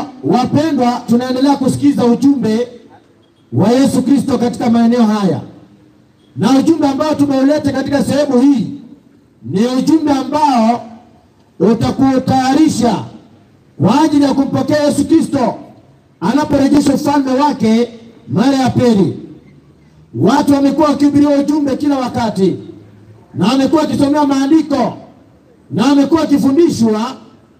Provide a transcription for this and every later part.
wapendwa, tunaendelea kusikiza ujumbe wa Yesu Kristo katika maeneo haya, na ujumbe ambao tumeuleta katika sehemu hii ni ujumbe ambao utakutayarisha kwa ajili ya kumpokea Yesu Kristo anaporejesha ufalme wake mara ya pili. Watu wamekuwa wakihubiria ujumbe kila wakati, na wamekuwa wakisomea maandiko na wamekuwa wakifundishwa,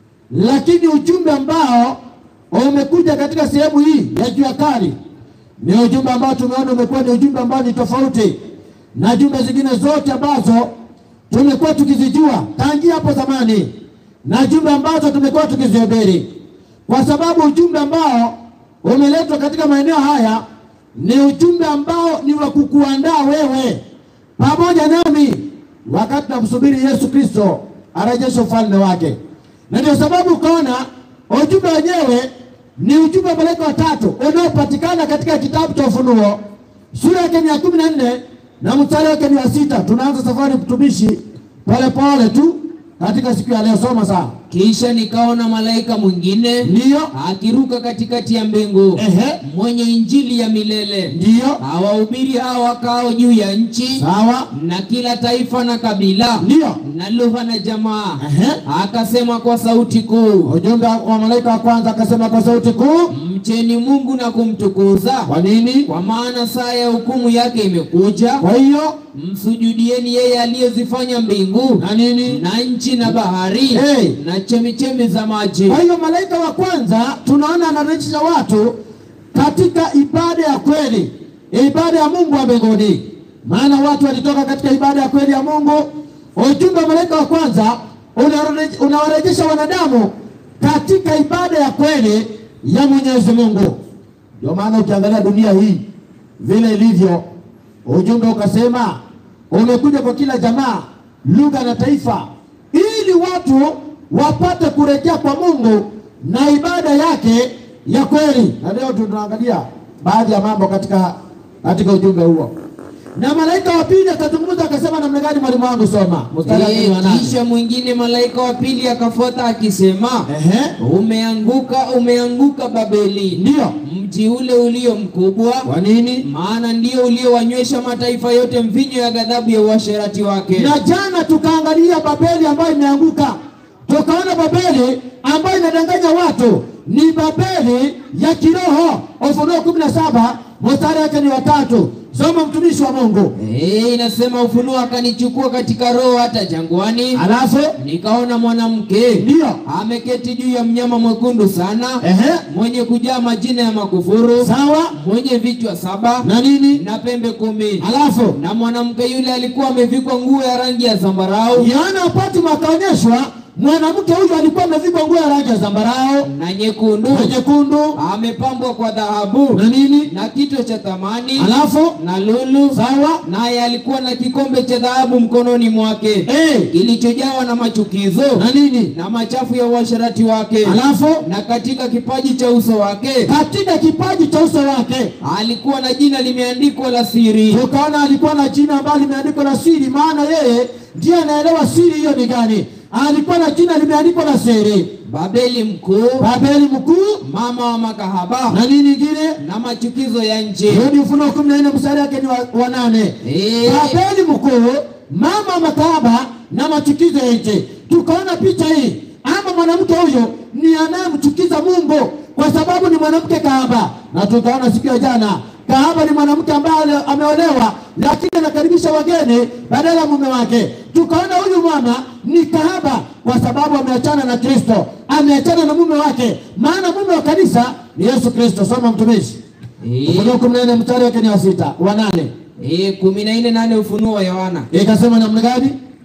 lakini ujumbe ambao umekuja katika sehemu hii ya jua kali ni ujumbe ambao tumeona umekuwa ni ujumbe ambao ni tofauti na jumbe zingine zote ambazo tumekuwa tukizijua tangia hapo zamani na jumbe ambazo tumekuwa tukizihubiri, kwa sababu ujumbe ambao umeletwa katika maeneo haya ni ujumbe ambao ni wa kukuandaa wewe pamoja nami wakati tunamsubiri Yesu Kristo arejeshe ufalme wake, na ndio sababu ukaona ujumbe wenyewe ni ujumbe wa malaika watatu unaopatikana katika kitabu cha Ufunuo sura yake ni ya kumi na nne na mstari wake ni wa sita. Tunaanza safari mtumishi polepole tu katika siku ya leo, soma sana. Kisha nikaona malaika mwingine Ndiyo, akiruka katikati ya mbingu Ehe. mwenye injili ya milele ndiyo, awahubiri hao wakao juu ya nchi sawa, na kila taifa na kabila ndiyo. na lugha na jamaa, Ehe. akasema kwa sauti kuu, Ujumbe wa malaika wa kwanza akasema kwa sauti kuu, mcheni Mungu na kumtukuza, kwa nini? kwa maana saa ya hukumu yake imekuja. Kwa hiyo Msujudieni yeye aliyezifanya mbingu na nini? na nchi na bahari Hey. na chemichemi za maji. Kwa hiyo malaika wa kwanza tunaona anarejesha watu katika ibada ya kweli, ibada ya Mungu wa mbinguni, maana watu walitoka katika ibada ya kweli ya Mungu. Ujumbe wa malaika wa kwanza unareje- unawarejesha wanadamu katika ibada ya kweli ya Mwenyezi Mungu. Ndio maana ukiangalia dunia hii vile ilivyo, ujumbe ukasema umekuja kwa kila jamaa, lugha na taifa, ili watu wapate kurejea kwa Mungu na ibada yake ya kweli. Na leo tunaangalia baadhi ya mambo katika katika ujumbe huo, na malaika wa pili akazungumza akasema namna gani? Mwalimu wangu, soma mstari wa kumi na Eh, nane. Kisha mwingine malaika wa pili akafuata akisema, Ehe, umeanguka, umeanguka Babeli, ndio. mji ule ulio mkubwa, Kwa nini? maana ndio uliowanywesha mataifa yote mvinyo ya ghadhabu ya uasherati wake. Na jana tukaangalia Babeli ambayo imeanguka, tukaona Babeli ambayo inadanganya watu ni Babeli ya kiroho. Ufunuo kumi na saba mstari wake ni watatu. Soma mtumishi wa Mungu. Eh, inasema Ufunuo akanichukua katika roho hata jangwani, Alafu nikaona mwanamke ndio, ameketi juu ya mnyama mwekundu sana, ehe, mwenye kujaa majina ya makufuru, sawa mwenye vichwa saba na nini, na pembe kumi. alafu Na mwanamke yule alikuwa amevikwa nguo ya rangi ya zambarau Yohana Patmo akaonyeshwa mwanamke huyu alikuwa amevikwa nguo ya rangi ya zambarau na nyekundu, na nyekundu amepambwa kwa dhahabu na nini, na kito cha thamani alafu na lulu, sawa, naye alikuwa na kikombe cha dhahabu mkononi mwake eh, kilichojawa na machukizo na nini, na machafu ya uasherati wake, alafu na katika kipaji cha uso wake katika kipaji cha uso wake alikuwa na jina limeandikwa la siri, tukaona alikuwa na jina ambalo limeandikwa la siri, maana yeye ndiye anaelewa siri hiyo ni gani. Alikuwa na jina limeandikwa la siri, Babeli mkuu, Babeli mkuu mama wa makahaba na nini ingine. na machukizo ya nchi. Hiyo ni Ufunuo kumi na nne mstari wake ni wa, wa nane. Eh, Babeli mkuu, mama wa makahaba na machukizo ya nchi. Tukaona picha hii, ama mwanamke huyo ni anayemchukiza Mungu kwa sababu ni mwanamke kahaba, na tukaona siku ya jana kahaba ni mwanamke ambaye ameolewa lakini anakaribisha wageni badala ya mume wake. Tukaona huyu mama ni kahaba kwa sababu ameachana na Kristo, ameachana na mume wake, maana mume wa kanisa ni Yesu Kristo. Soma mtumishi, eh, Ufunuo kumi na nne mstari wake ni wa sita wa nane. eh, kumi na nne nane Ufunuo wa Yohana Ikasema namna gani?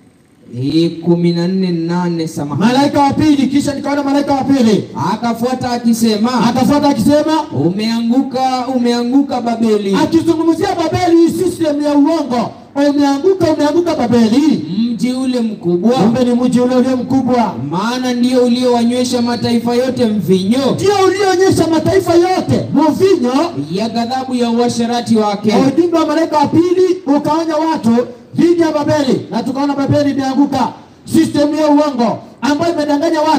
eh, kumi na nne nane samahani. Malaika wa pili, kisha nikaona malaika wa pili Akafuata akisema, akafuata akisema, umeanguka, umeanguka Babeli, akizungumzia Babeli, hii system ya uongo. Umeanguka, umeanguka Babeli, mji ule mkubwa, kumbe ni mji ule ulio mkubwa, maana ndio uliowanywesha mataifa yote mvinyo ndio ulioonyesha mataifa yote mvinyo. ya ghadhabu ya uasherati wake. Na ujumbe wa malaika wa pili ukaonya watu dhidi ya Babeli, na tukaona Babeli imeanguka, system ya uongo ambayo imedanganya watu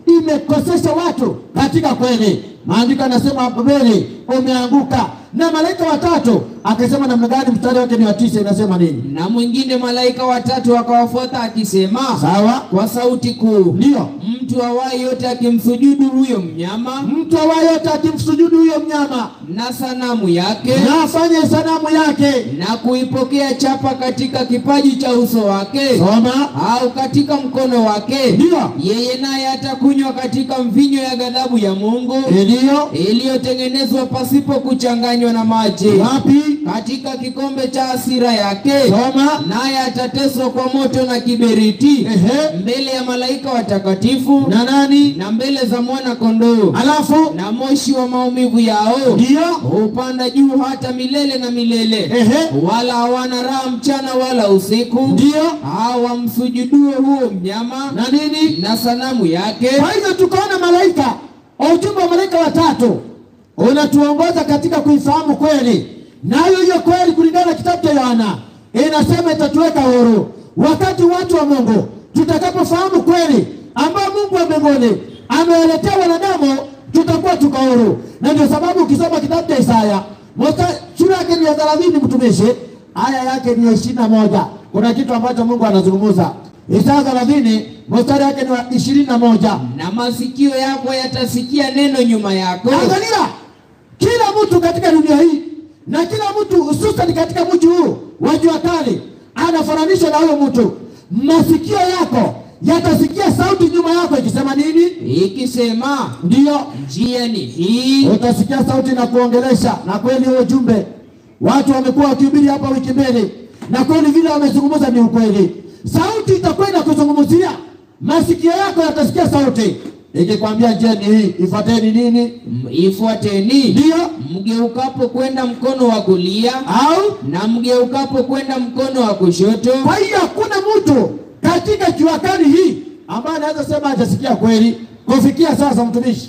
imekosesha watu katika kweli. Maandiko yanasema Babeli umeanguka, na malaika watatu akasema namna gani? Mstari wake ni wa tisa, inasema nini? Na mwingine malaika watatu akawafuata akisema Sawa, kwa sauti kuu, ndio mtu awaye yote akimsujudu huyo mnyama mtu awaye yote akimsujudu huyo mnyama na sanamu yake na afanye sanamu yake, na kuipokea chapa katika kipaji cha uso wake soma, au katika mkono wake, ndio yeye naye atakunywa katika mvinyo ya ghadhabu ya Mungu ndio iliyotengenezwa pasipo kuchanganywa na maji wapi? katika kikombe cha hasira yake, Soma, naye atateswa kwa moto na kiberiti ehe, mbele ya malaika watakatifu na nani? na mbele za mwana kondoo, Alafu na moshi wa maumivu yao ndio hupanda juu hata milele na milele, ehe, wala hawana raha mchana wala usiku, ndio hawamsujuduo huo mnyama na nini? na sanamu yake. Kwa hivyo tukaona malaika, ujumbe wa malaika watatu unatuongoza katika kuifahamu kweli, nayo hiyo kweli kulingana na kitabu cha Yohana inasema itatuweka huru. Wakati watu wa Mungu tutakapofahamu kweli ambayo Mungu wa mbinguni amewaletea wanadamu, tutakuwa tuko huru. Na ndio sababu ukisoma kitabu cha Isaya mosta- sura yake ni ya thelathini, mtumishi, aya yake ni ya ishirini na moja kuna kitu ambacho Mungu anazungumza. Isaya thelathini mstari wake ni wa ishirini na moja. Na masikio yako yatasikia neno nyuma yako, Angalia, kila mtu katika dunia hii na kila mtu hususan katika mji huu wa jua kali anafananishwa na huyo mtu. Masikio yako yatasikia sauti nyuma yako ikisema nini? ikisema Ndiyo, njia ni hii, utasikia sauti na kuongelesha. Na kweli huo ujumbe watu wamekuwa wakihubiri hapa wiki mbili, na kweli vile wamezungumza ni ukweli. Sauti itakuwa inakuzungumzia, masikio yako yatasikia sauti ikikwambia njia ni hii, ifuateni nini? M- ifuateni Ndiyo mgeukapo kwenda mkono wa kulia au na mgeukapo kwenda mkono wa kushoto, Kwa hiyo hakuna mtu katika jua kali hii ambaye anaweza sema hajasikia kweli kufikia sasa, mtumishi.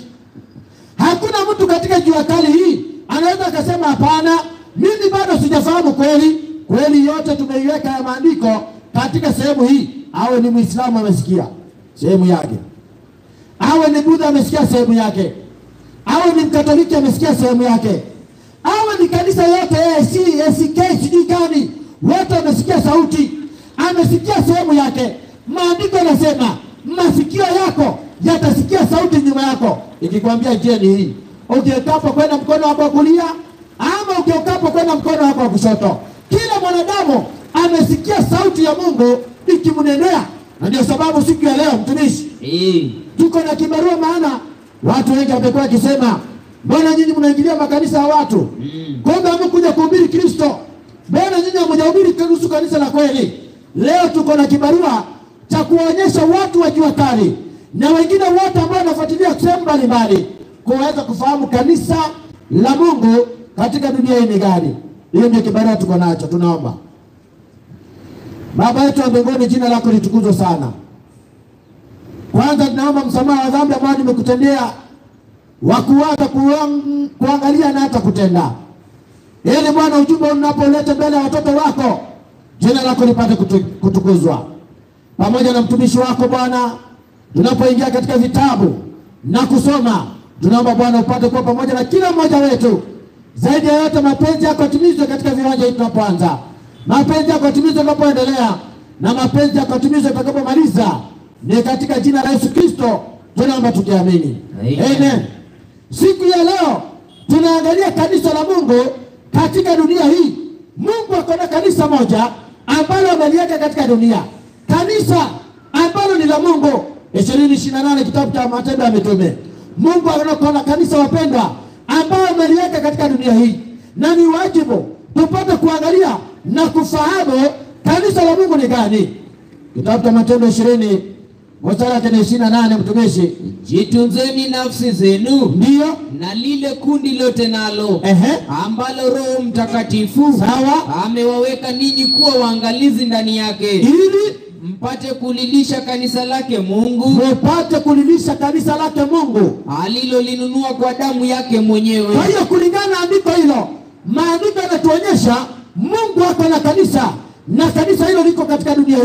Hakuna mtu katika jua kali hii anaweza akasema hapana, mimi bado sijafahamu kweli. Kweli yote tumeiweka ya maandiko katika sehemu hii, awe ni Muislamu amesikia sehemu yake, awe ni Budha amesikia sehemu yake, awe ni Mkatoliki amesikia sehemu yake, awe ni kanisa yote AIC, ACK, sijui gani, wote wamesikia sauti, amesikia sehemu yake. Maandiko yanasema masikio yako yatasikia sauti nyuma yako ikikwambia njia ni hii, ugeukapo kwenda mkono wako wa kulia ama ugeukapo kwenda mkono wako wa kushoto. Kila mwanadamu amesikia sauti ya Mungu ikimnenea, na ndio sababu siku ya leo mtumishi Eh, tuko na kibarua, maana watu wengi wamekuwa wakisema mbona nyinyi mnaingilia makanisa ya watu mm. kumbe hamkuja kuhubiri Kristo. Mbona nyinyi hamjahubiri kuhusu kanisa la kweli? Leo tuko na kibarua cha kuwaonyesha watu wa jua kali na wengine wote ambao wanafuatilia sehemu mbalimbali kuweza kufahamu kanisa la Mungu katika dunia hii ni gani. Hiyo ndio kibarua tuko nacho. Tunaomba Baba yetu wa mbinguni, jina lako litukuzwe sana. Kwanza tunaomba msamaha wa dhambi ambayo nimekutendea wa kuwaza kuang- kuangalia na hata kutenda, ili Bwana ujumbe unapoleta mbele ya watoto wako, jina lako lipate kutu- kutukuzwa, pamoja na mtumishi wako Bwana. Tunapoingia katika vitabu na kusoma, tunaomba Bwana upate kuwa pamoja na kila mmoja wetu. Zaidi ya yote, mapenzi yako yatimizwe katika viwanja hivi tunapoanza, mapenzi yako yatimizwe tunapoendelea, na mapenzi yako yatimizwe tutakapomaliza. Ni katika jina la Yesu Kristo tunaomba tukiamini, Amen. amen. Siku ya leo tunaangalia kanisa la Mungu katika dunia hii. Mungu ako na kanisa moja ambalo ameliweka katika dunia, kanisa ambalo ni la Mungu. ishirini ishirini na nane kitabu cha Matendo ya Mitume. Mungu ako na kanisa wapendwa, ambao ameliweka katika dunia hii, na ni wajibu tupate kuangalia na kufahamu kanisa la Mungu ni gani. Kitabu cha Matendo ishirini mstari wake ni ishirini na nane mtumishi, Jitunzeni nafsi zenu ndiyo na lile kundi lote nalo ehe, ambalo Roho Mtakatifu sawa amewaweka ninyi kuwa waangalizi ndani yake, ili mpate kulilisha kanisa lake Mungu mupate kulilisha kanisa lake Mungu. alilolinunua kwa damu yake mwenyewe. Kwa hiyo kulingana na andiko hilo, maandiko yanatuonyesha Mungu ako na kanisa na kanisa hilo liko katika dunia hii.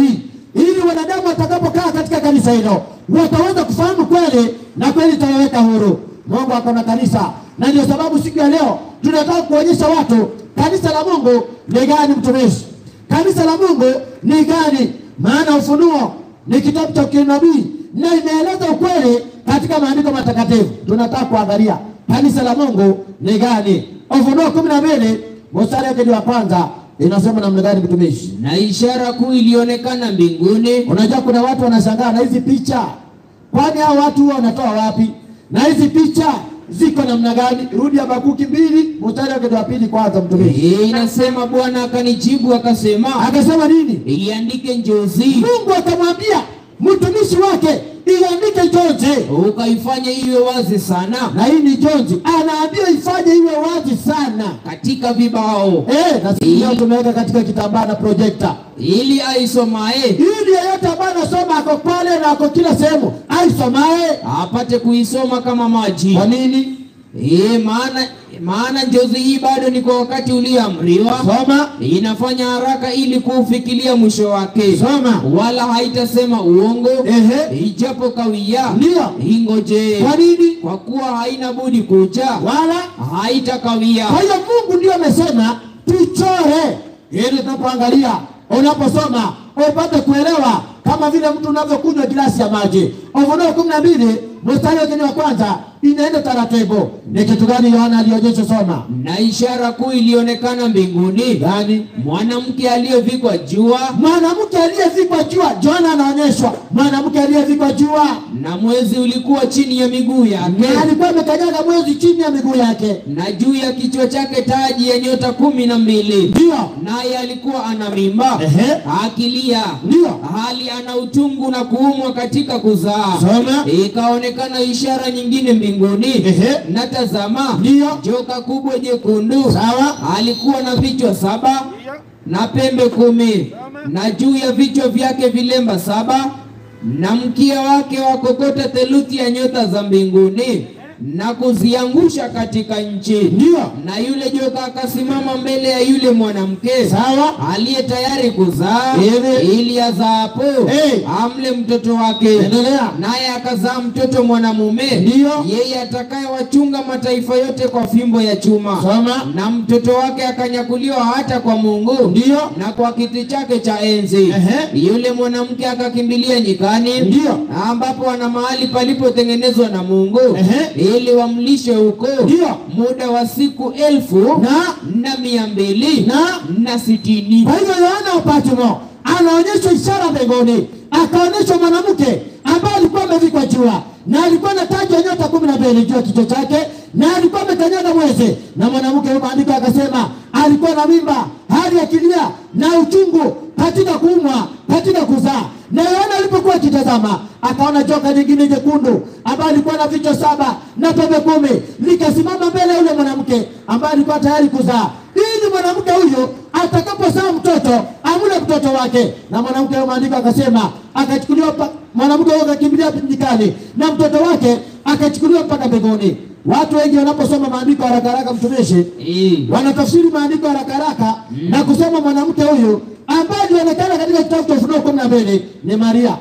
ili wanadamu watakapokaa katika kanisa hilo wataweza kufahamu kweli na kweli itawaweka huru. Mungu ako na kanisa, na ndio sababu siku ya leo tunataka kuonyesha watu kanisa la Mungu ni gani, mtumishi. Kanisa la Mungu ni gani? Maana Ufunuo ni kitabu cha kinabii na inaeleza ukweli katika maandiko matakatifu. Tunataka kuangalia kanisa la Mungu ni gani. Ufunuo kumi na mbili mstari wake ni wa kwanza inasema namna gani, mtumishi? Na ishara kuu ilionekana mbinguni, Unajua kuna watu wanashangaa na hizi picha, kwani hao watu huwa wanatoa wapi? Na hizi picha ziko namna gani? Rudi Habakuki mbili mstari wake wa pili kwanza, mtumishi. Eh, inasema Bwana akanijibu akasema, Akasema nini? iandike njozi, Mungu akamwambia mtumishi wake iandike jonzi, ukaifanye iwe wazi sana na hii ni jonzi, anaambia ifanye iwe wazi sana. katika vibao, Eh, na sisi leo tumeweka katika kitambaa na projekta ili aisomaye ili yeyote ambaye anasoma ako pale na ako kila sehemu aisomae. apate kuisoma kama maji. Kwa nini? Eh, maana maana njozi hii bado ni kwa wakati ulioamriwa, Soma, inafanya haraka ili kuufikilia mwisho wake, soma. wala haitasema uongo, Ehe, ijapo kawia, ndio. ingoje, Kwa nini? kwa kuwa haina budi kuja, Wala haitakawia. Kwa hiyo Mungu ndio amesema tuchore, ili tunapoangalia, unaposoma upate kuelewa, kama vile mtu unavyokunywa glasi ya maji. Ufunuo kumi na mbili mstari wake ni wa kwanza, inaenda taratibu. Ni kitu gani Yohana alionyesha? Soma Na ishara kuu ilionekana mbinguni, gani? mwanamke aliyevikwa jua Mwanamke aliyevikwa jua. Yohana anaonyeshwa mwanamke aliyevikwa jua, na mwezi ulikuwa chini ya miguu na yake, alikuwa amekanyaga mwezi chini ya miguu yake, na juu ya kichwa chake taji ya nyota kumi na mbili. ndio Naye alikuwa ana mimba Ehe. akilia, ndio hali ana utungu na kuumwa katika kuzaa. Soma. Ikaonekana ishara nyingine mbinguni, Ehe. na tazama, Ndio. joka kubwa jekundu sawa alikuwa na vichwa saba na pembe kumi na juu ya vichwa vyake vilemba saba na mkia wake wakokota theluthi ya nyota za mbinguni na kuziangusha katika nchi. ndio Na yule joka akasimama mbele ya yule mwanamke sawa aliye tayari kuzaa Ili- ili azaapo Hey. amle mtoto wake, endelea naye akazaa mtoto mwanamume, Ndiyo. yeye atakayewachunga mataifa yote kwa fimbo ya chuma Soma. na mtoto wake akanyakuliwa hata kwa Mungu Ndiyo. na kwa kiti chake cha enzi. Ehe. Yule mwanamke akakimbilia nyikani, Ndiyo. ambapo wana mahali palipotengenezwa na Mungu Ehe. ili wamlishe huko Ndiyo. muda wa siku elfu Na? na mia mbili Na? na sitini. Kwa hivyo Yohana Upatimo anaonyeshwa ishara mbinguni, akaonyeshwa mwanamke ambaye alikuwa amevikwa jua na alikuwa na taji ya nyota kumi na mbili juu ya kichwa chake na alikuwa amekanyaga mwezi, na mwanamke huyo maandiko akasema alikuwa na mimba, hali akilia na uchungu katika kuumwa, katika kuzaa. Na Yohana alipokuwa akitazama akaona joka nyingine jekundu ambaye alikuwa na vichwa saba na pembe kumi likasimama mbele ya yule mwanamke ambaye alikuwa tayari kuzaa ili mwanamke huyo atakapozaa mtoto amule mtoto wake. Na mwanamke huyo maandiko akasema akachukuliwa, pa- mwanamke huyo akakimbilia nyikani na mtoto wake akachukuliwa mpaka mbinguni. Watu wengi wanaposoma maandiko haraka haraka, mtumishi, Eh. wanatafsiri maandiko haraka haraka na kusema mwanamke huyu ambaye alionekana katika kitabu cha Ufunuo kumi na mbili ni Maria.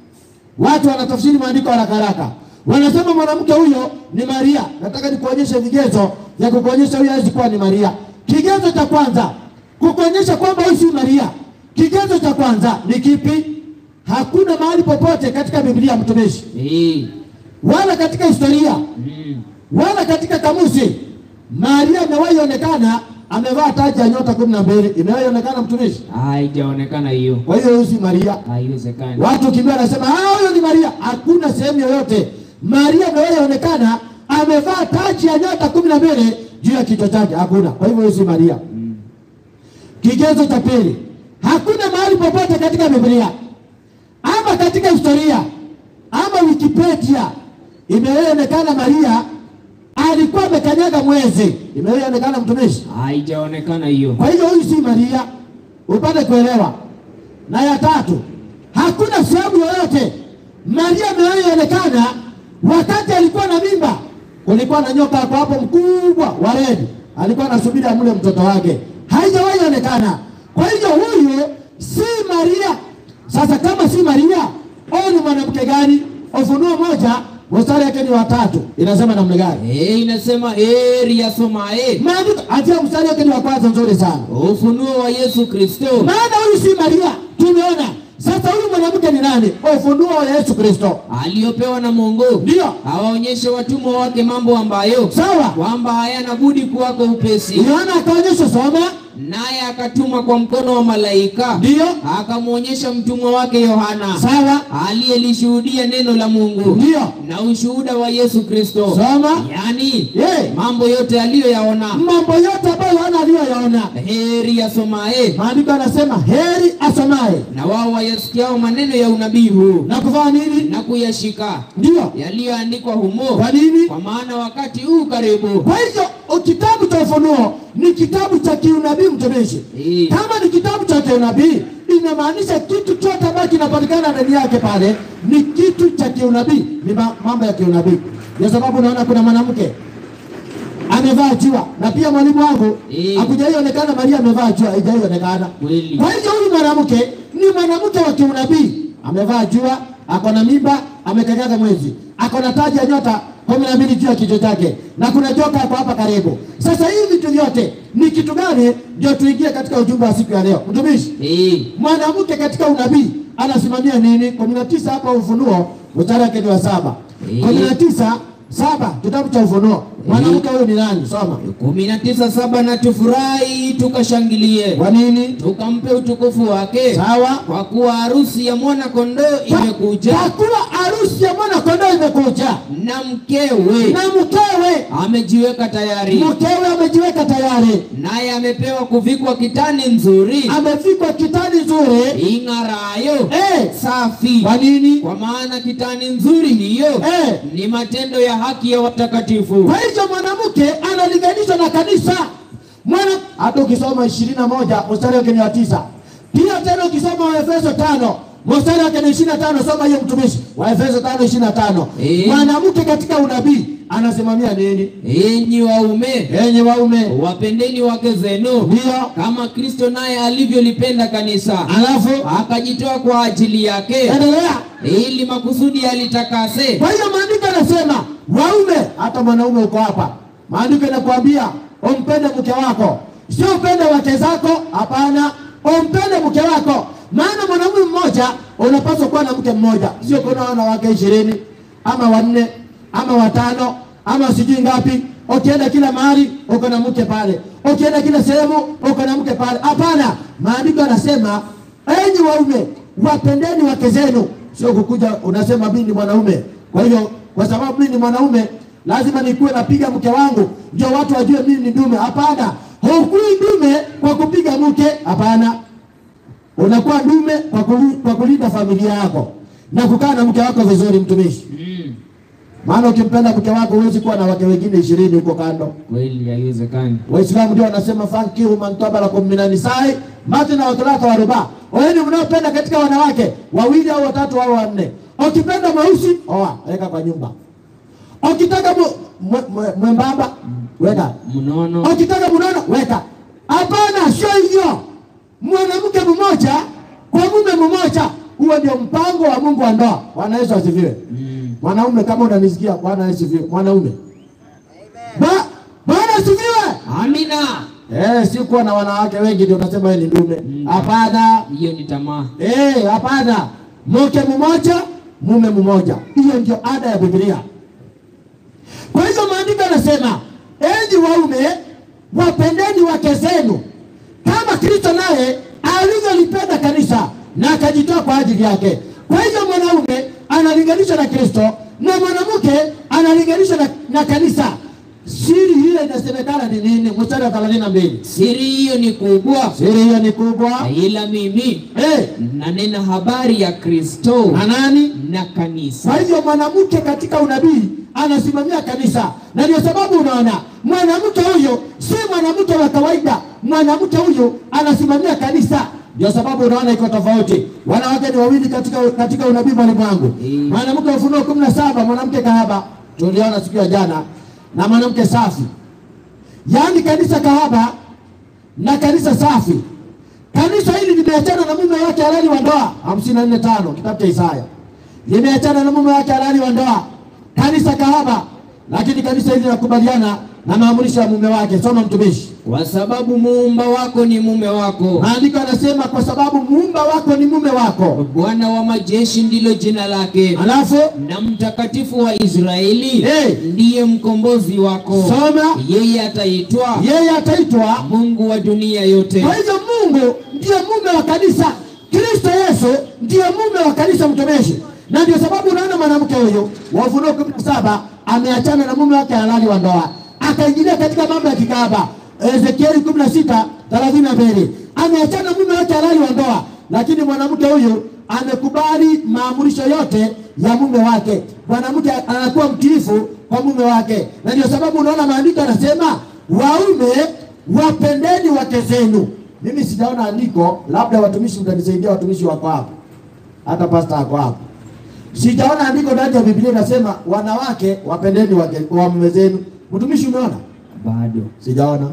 Watu wanatafsiri maandiko haraka haraka, wanasema mwanamke huyo ni Maria. Nataka nikuonyeshe vigezo vya kukuonyesha huyo hawezi kuwa ni Maria. Kigezo cha kwanza kukuonyesha kwamba huyu si Maria, kigezo cha kwanza ni kipi? Hakuna mahali popote katika Biblia mtumishi, Eh. wala katika historia, Mm. wala katika kamusi Maria amewahi onekana amevaa taji ya nyota kumi na mbili. Imewahi onekana mtumishi? Haijaonekana hiyo, Kwa hiyo huyu si Maria. haiwezekani. Watu kimbia wanasema ah, huyo ni Maria. Hakuna sehemu yoyote Maria amewahi onekana amevaa taji ya nyota kumi na mbili juu ya kichwa chake, hakuna. Kwa hivyo huyo si Maria. Kigezo cha pili, hakuna mahali popote katika Biblia ama katika historia ama Wikipedia imewahi onekana Maria alikuwa amekanyaga mwezi. Imewahi onekana mtumishi? Haijaonekana hiyo. Kwa hiyo huyu si Maria, upate kuelewa. Na ya tatu, hakuna sehemu yoyote Maria amewahi onekana wakati alikuwa na mimba. Kulikuwa na nyoka hapo hapo mkubwa wa redi, alikuwa anasubiri amle mtoto wake, haijawahi onekana. Kwa hiyo huyu si Maria, Sasa kama si Maria, huyu ni mwanamke gani? Ufunuo moja mstari yake ni watatu, inasema namna gani? Eh, inasema heri asomaye Maandiko atia mstari wake ni wa kwanza, nzuri sana. ufunuo wa Yesu Kristo Maana huyu si Maria, tumeona. Sasa huyu mwanamke ni nani? Ufunuo wa Yesu Kristo, aliyopewa na Mungu ndio awaonyeshe watumwa wake mambo ambayo sawa. kwamba hayana budi kuwako upesi. Yohana akaonyesha, soma, Naye akatuma kwa mkono wa malaika, ndio akamwonyesha mtumwa wake Yohana sawa, aliyelishuhudia neno la Mungu ndio na ushuhuda wa Yesu Kristo, soma. yaani Ye, mambo yote aliyoyaona. mambo yote ambayo Yohana aliyoyaona, Heri asomaye maandiko yanasema heri asomaye na wao wayasikiao maneno ya unabii huu na kufanya nini? na kuyashika Ndio yaliyoandikwa humo, kwa nini? kwa maana wakati huu karibu. Kwa hivyo o- kitabu cha Ufunuo ni kitabu cha kiunabii, mtumishi. Eh, Kama ni kitabu cha kiunabii, inamaanisha kitu chote ambacho kinapatikana ndani yake pale ni kitu cha kiunabii, ni ma- mambo ya kiunabii. Ndio sababu unaona kuna mwanamke amevaa jua, na pia mwalimu wangu Eh. hakujaionekana Maria amevaa jua, haijaionekana. Kweli. Kwa hivyo huyu mwanamke ni mwanamke wa kiunabii, amevaa jua, ako na mimba, amekanyaga mwezi, ako na taji ya nyota kumi na mbili juu ya kichwa chake, na kuna joka ako hapa karibu. Sasa hivi vitu vyote ni kitu gani? Ndio tuingie katika ujumbe wa siku ya leo, mtumishi. eh, Mwanamke katika unabii anasimamia nini? kumi na tisa hapa Ufunuo mstari wake ni wa saba Eh. kumi na tisa saba kitabu cha Ufunuo. Mwanamke huyu ni nani? Soma. kumi na tisa saba na tufurahi tukashangilie, Kwa nini? tukampe utukufu wake, Sawa. kwa kuwa harusi ya mwana kondoo imekuja, Kwa kuwa harusi ya mwana kondoo imekuja na mkewe na mkewe amejiweka tayari, mkewe amejiweka tayari, naye amepewa kuvikwa kitani nzuri amevikwa kitani nzuri ing'arayo eh. safi, Kwa nini? kwa maana kitani nzuri hiyo Eh. ni matendo ya haki ya watakatifu. Kwa hivyo mwanamke analinganishwa na kanisa mwana, hata ukisoma ishirini na moja mstari wake ni wa tisa. Pia tena ukisoma Waefeso tano mstari wake ni ishirini na tano soma hiyo mtumishi, Waefeso tano ishirini na tano Eh. Mwanamke katika unabii anasimamia nini? Enyi waume, Enyi waume, wapendeni wake zenu ndio kama Kristo naye alivyolipenda kanisa alafu akajitoa kwa ajili yake endelea. ili makusudi alitakase Kwa hiyo maandiko yanasema waume, hata mwanaume uko hapa, maandiko yanakuambia umpende mke wako, sio upende wake zako. Hapana, umpende mke wako, maana mwanaume mmoja unapaswa kuwa na mke mmoja, sio kuwa na wanawake ishirini ama wanne ama watano ama sijui ngapi. Ukienda kila mahali uko na mke pale, ukienda kila sehemu uko na mke pale. Hapana, maandiko yanasema enyi waume wapendeni wake zenu, sio kukuja unasema mimi ni mwanaume. Kwa hiyo kwa sababu mimi ni mwanaume lazima nikuwe napiga mke wangu ndio watu wajue mimi ni dume. Hapana, hukui dume kwa kupiga mke. Hapana, unakuwa dume kwa, kuli, kwa kulinda familia yako na kukaa na mke wako vizuri, mtumishi. Mm, Maana ukimpenda mke wako huwezi kuwa na wake wengine ishirini huko kando. kweli haiwezekani. Waislamu ndio wanasema fankihu man tabalakum minan nisai matna wa thulatha wa ruba, wenu mnaopenda katika wanawake wawili au watatu au wanne. Ukipenda mweusi oa, weka kwa nyumba. Ukitaka mu- mwe- mwe- mwembamba weka, Mnono ukitaka mnono weka. Hapana, sio hivyo. Mwanamke mmoja kwa mume mmoja, huo ndio mpango wa Mungu wa ndoa. Bwana Yesu asifiwe. Mm, Mwanaume kama unanisikia, Bwana Yesu asifiwe. Mwanaume Ba- Bwana asifiwe. amina. Eh, si kuwa na wanawake wengi ndio unasema wewe ni dume. Mm. Hapana. Hiyo ni tamaa. Eh, hapana. Mke mmoja, mume mmoja. Hiyo ndio ada ya Biblia. Kwa hiyo maandiko yanasema, enyi waume, wapendeni wake zenu kama Kristo naye alivyolipenda kanisa na akajitoa kwa ajili yake. Kwa hivyo mwanaume analinganishwa na Kristo na mwanamke analinganishwa na, na kanisa. Siri ile inasemekana ni nini? Mstari wa thelathini na mbili. Siri hiyo ni kubwa, Siri hiyo ni kubwa. ila mimi Eh, nanena habari ya Kristo na nani? na kanisa. Kwa hivyo mwanamke katika unabii anasimamia kanisa, na ndio sababu unaona mwanamke huyo si mwanamke wa kawaida. Mwanamke huyo anasimamia kanisa, ndio sababu unaona iko tofauti. Wanawake ni wawili katika, katika unabii, mwalimu wangu. Mm. Mwanamke wa Ufunuo kumi na saba mwanamke kahaba tuliona siku ya jana, na mwanamke safi, yaani kanisa kahaba na kanisa safi. Kanisa hili limeachana na mume wake halali wa ndoa, hamsini na nne tano kitabu cha Isaya, limeachana na mume wake halali wa ndoa, kanisa kahaba, lakini kanisa hili linakubaliana na maamurisho ya mume wake. Soma mtumishi. Kwa sababu muumba wako ni mume wako, Maandiko yanasema kwa sababu muumba wako ni mume wako, Bwana wa majeshi ndilo jina lake, alafu na mtakatifu wa Israeli Hey. ndiye mkombozi wako. soma, Yeye ataitwa yeye ataitwa Mungu wa dunia yote. Kwa hivyo Mungu ndiye mume wa kanisa, Kristo Yesu ndiye mume wa kanisa mtumishi, na ndio sababu unaona mwanamke huyu wa Ufunuo kumi na saba ameachana na mume wake halali wa ndoa, akaingilia katika mambo ya kikahaba. Ezekieli kumi na sita thelathini na mbili ameachana na mume wake halali wa ndoa, lakini mwanamke huyu amekubali maamurisho yote ya mume wake. Mwanamke anakuwa mtiifu kwa mume wake, na ndio sababu unaona maandiko yanasema waume wapendeni wake zenu. Mimi sijaona andiko, labda watumishi mtanisaidia, watumishi wako hapo, hata pasta ako hapo. Sijaona andiko ndani ya Biblia inasema wanawake wapendeni wake waume zenu. Mtumishi, umeona? Bado Sijaona.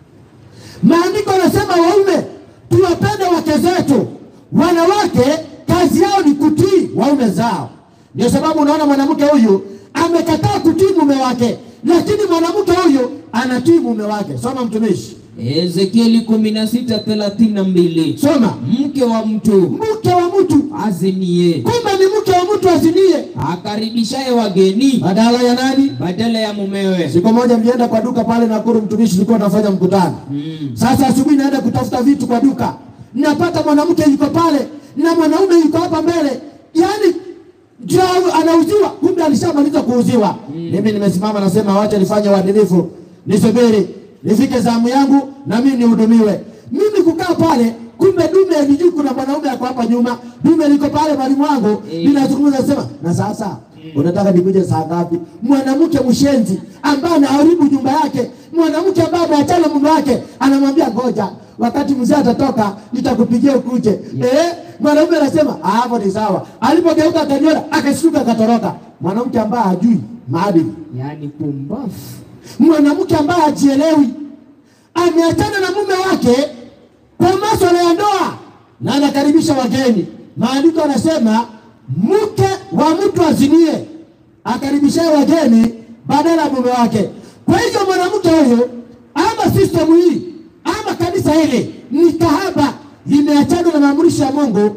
Maandiko yanasema waume tuwapende wake zetu, wanawake kazi yao ni kutii waume zao. Ndio sababu unaona mwanamke huyu amekataa kutii mume wake, lakini mwanamke huyu anatii mume wake. Soma mtumishi, Ezekieli kumi na sita thelathini na mbili soma. mke wa mtu Mke wa mtu, azinie kumbe ni mke wa mtu azinie akaribishaye wageni badala ya nani? badala ya mumewe. Siku moja mlienda kwa duka pale Nakuru, mtumishi, tulikuwa tunafanya mkutano. Mm. Sasa asubuhi naenda kutafuta vitu kwa duka, napata mwanamke yuko pale na mwanaume yuko hapa mbele, yaani ndio anauziwa, kumbe alishamaliza kuuziwa. Mimi nimesimama nasema, wacha nifanye uadilifu, nisubiri nifike zamu yangu na mimi nihudumiwe. Mimi kukaa pale, kumbe dume alijui kuna mwanaume ako hapa nyuma, dume liko pale, mwalimu wangu Eh. ninazungumza nasema, na sasa unataka nikuje saa ngapi? Mwanamke mshenzi ambaye anaharibu nyumba yake, mwanamke ambaye ameachana mume wake, anamwambia ngoja, wakati mzee atatoka nitakupigia ukuje. Eh, mwanaume anasema "Ah, hapo ni sawa. Alipogeuka akaniona, akashtuka, akatoroka. Mwanamke ambaye hajui maadili, Yaani pumbafu. mwanamke ambaye hajielewi, ameachana na mume wake kwa masuala ya ndoa na anakaribisha wageni. Maandiko anasema mke wa mtu azinie akaribisha wageni badala ya mume wake. Kwa hivyo mwanamke huyu ama sistemu hii ama kanisa hili ni kahaba, limeachana na maamurisho ya Mungu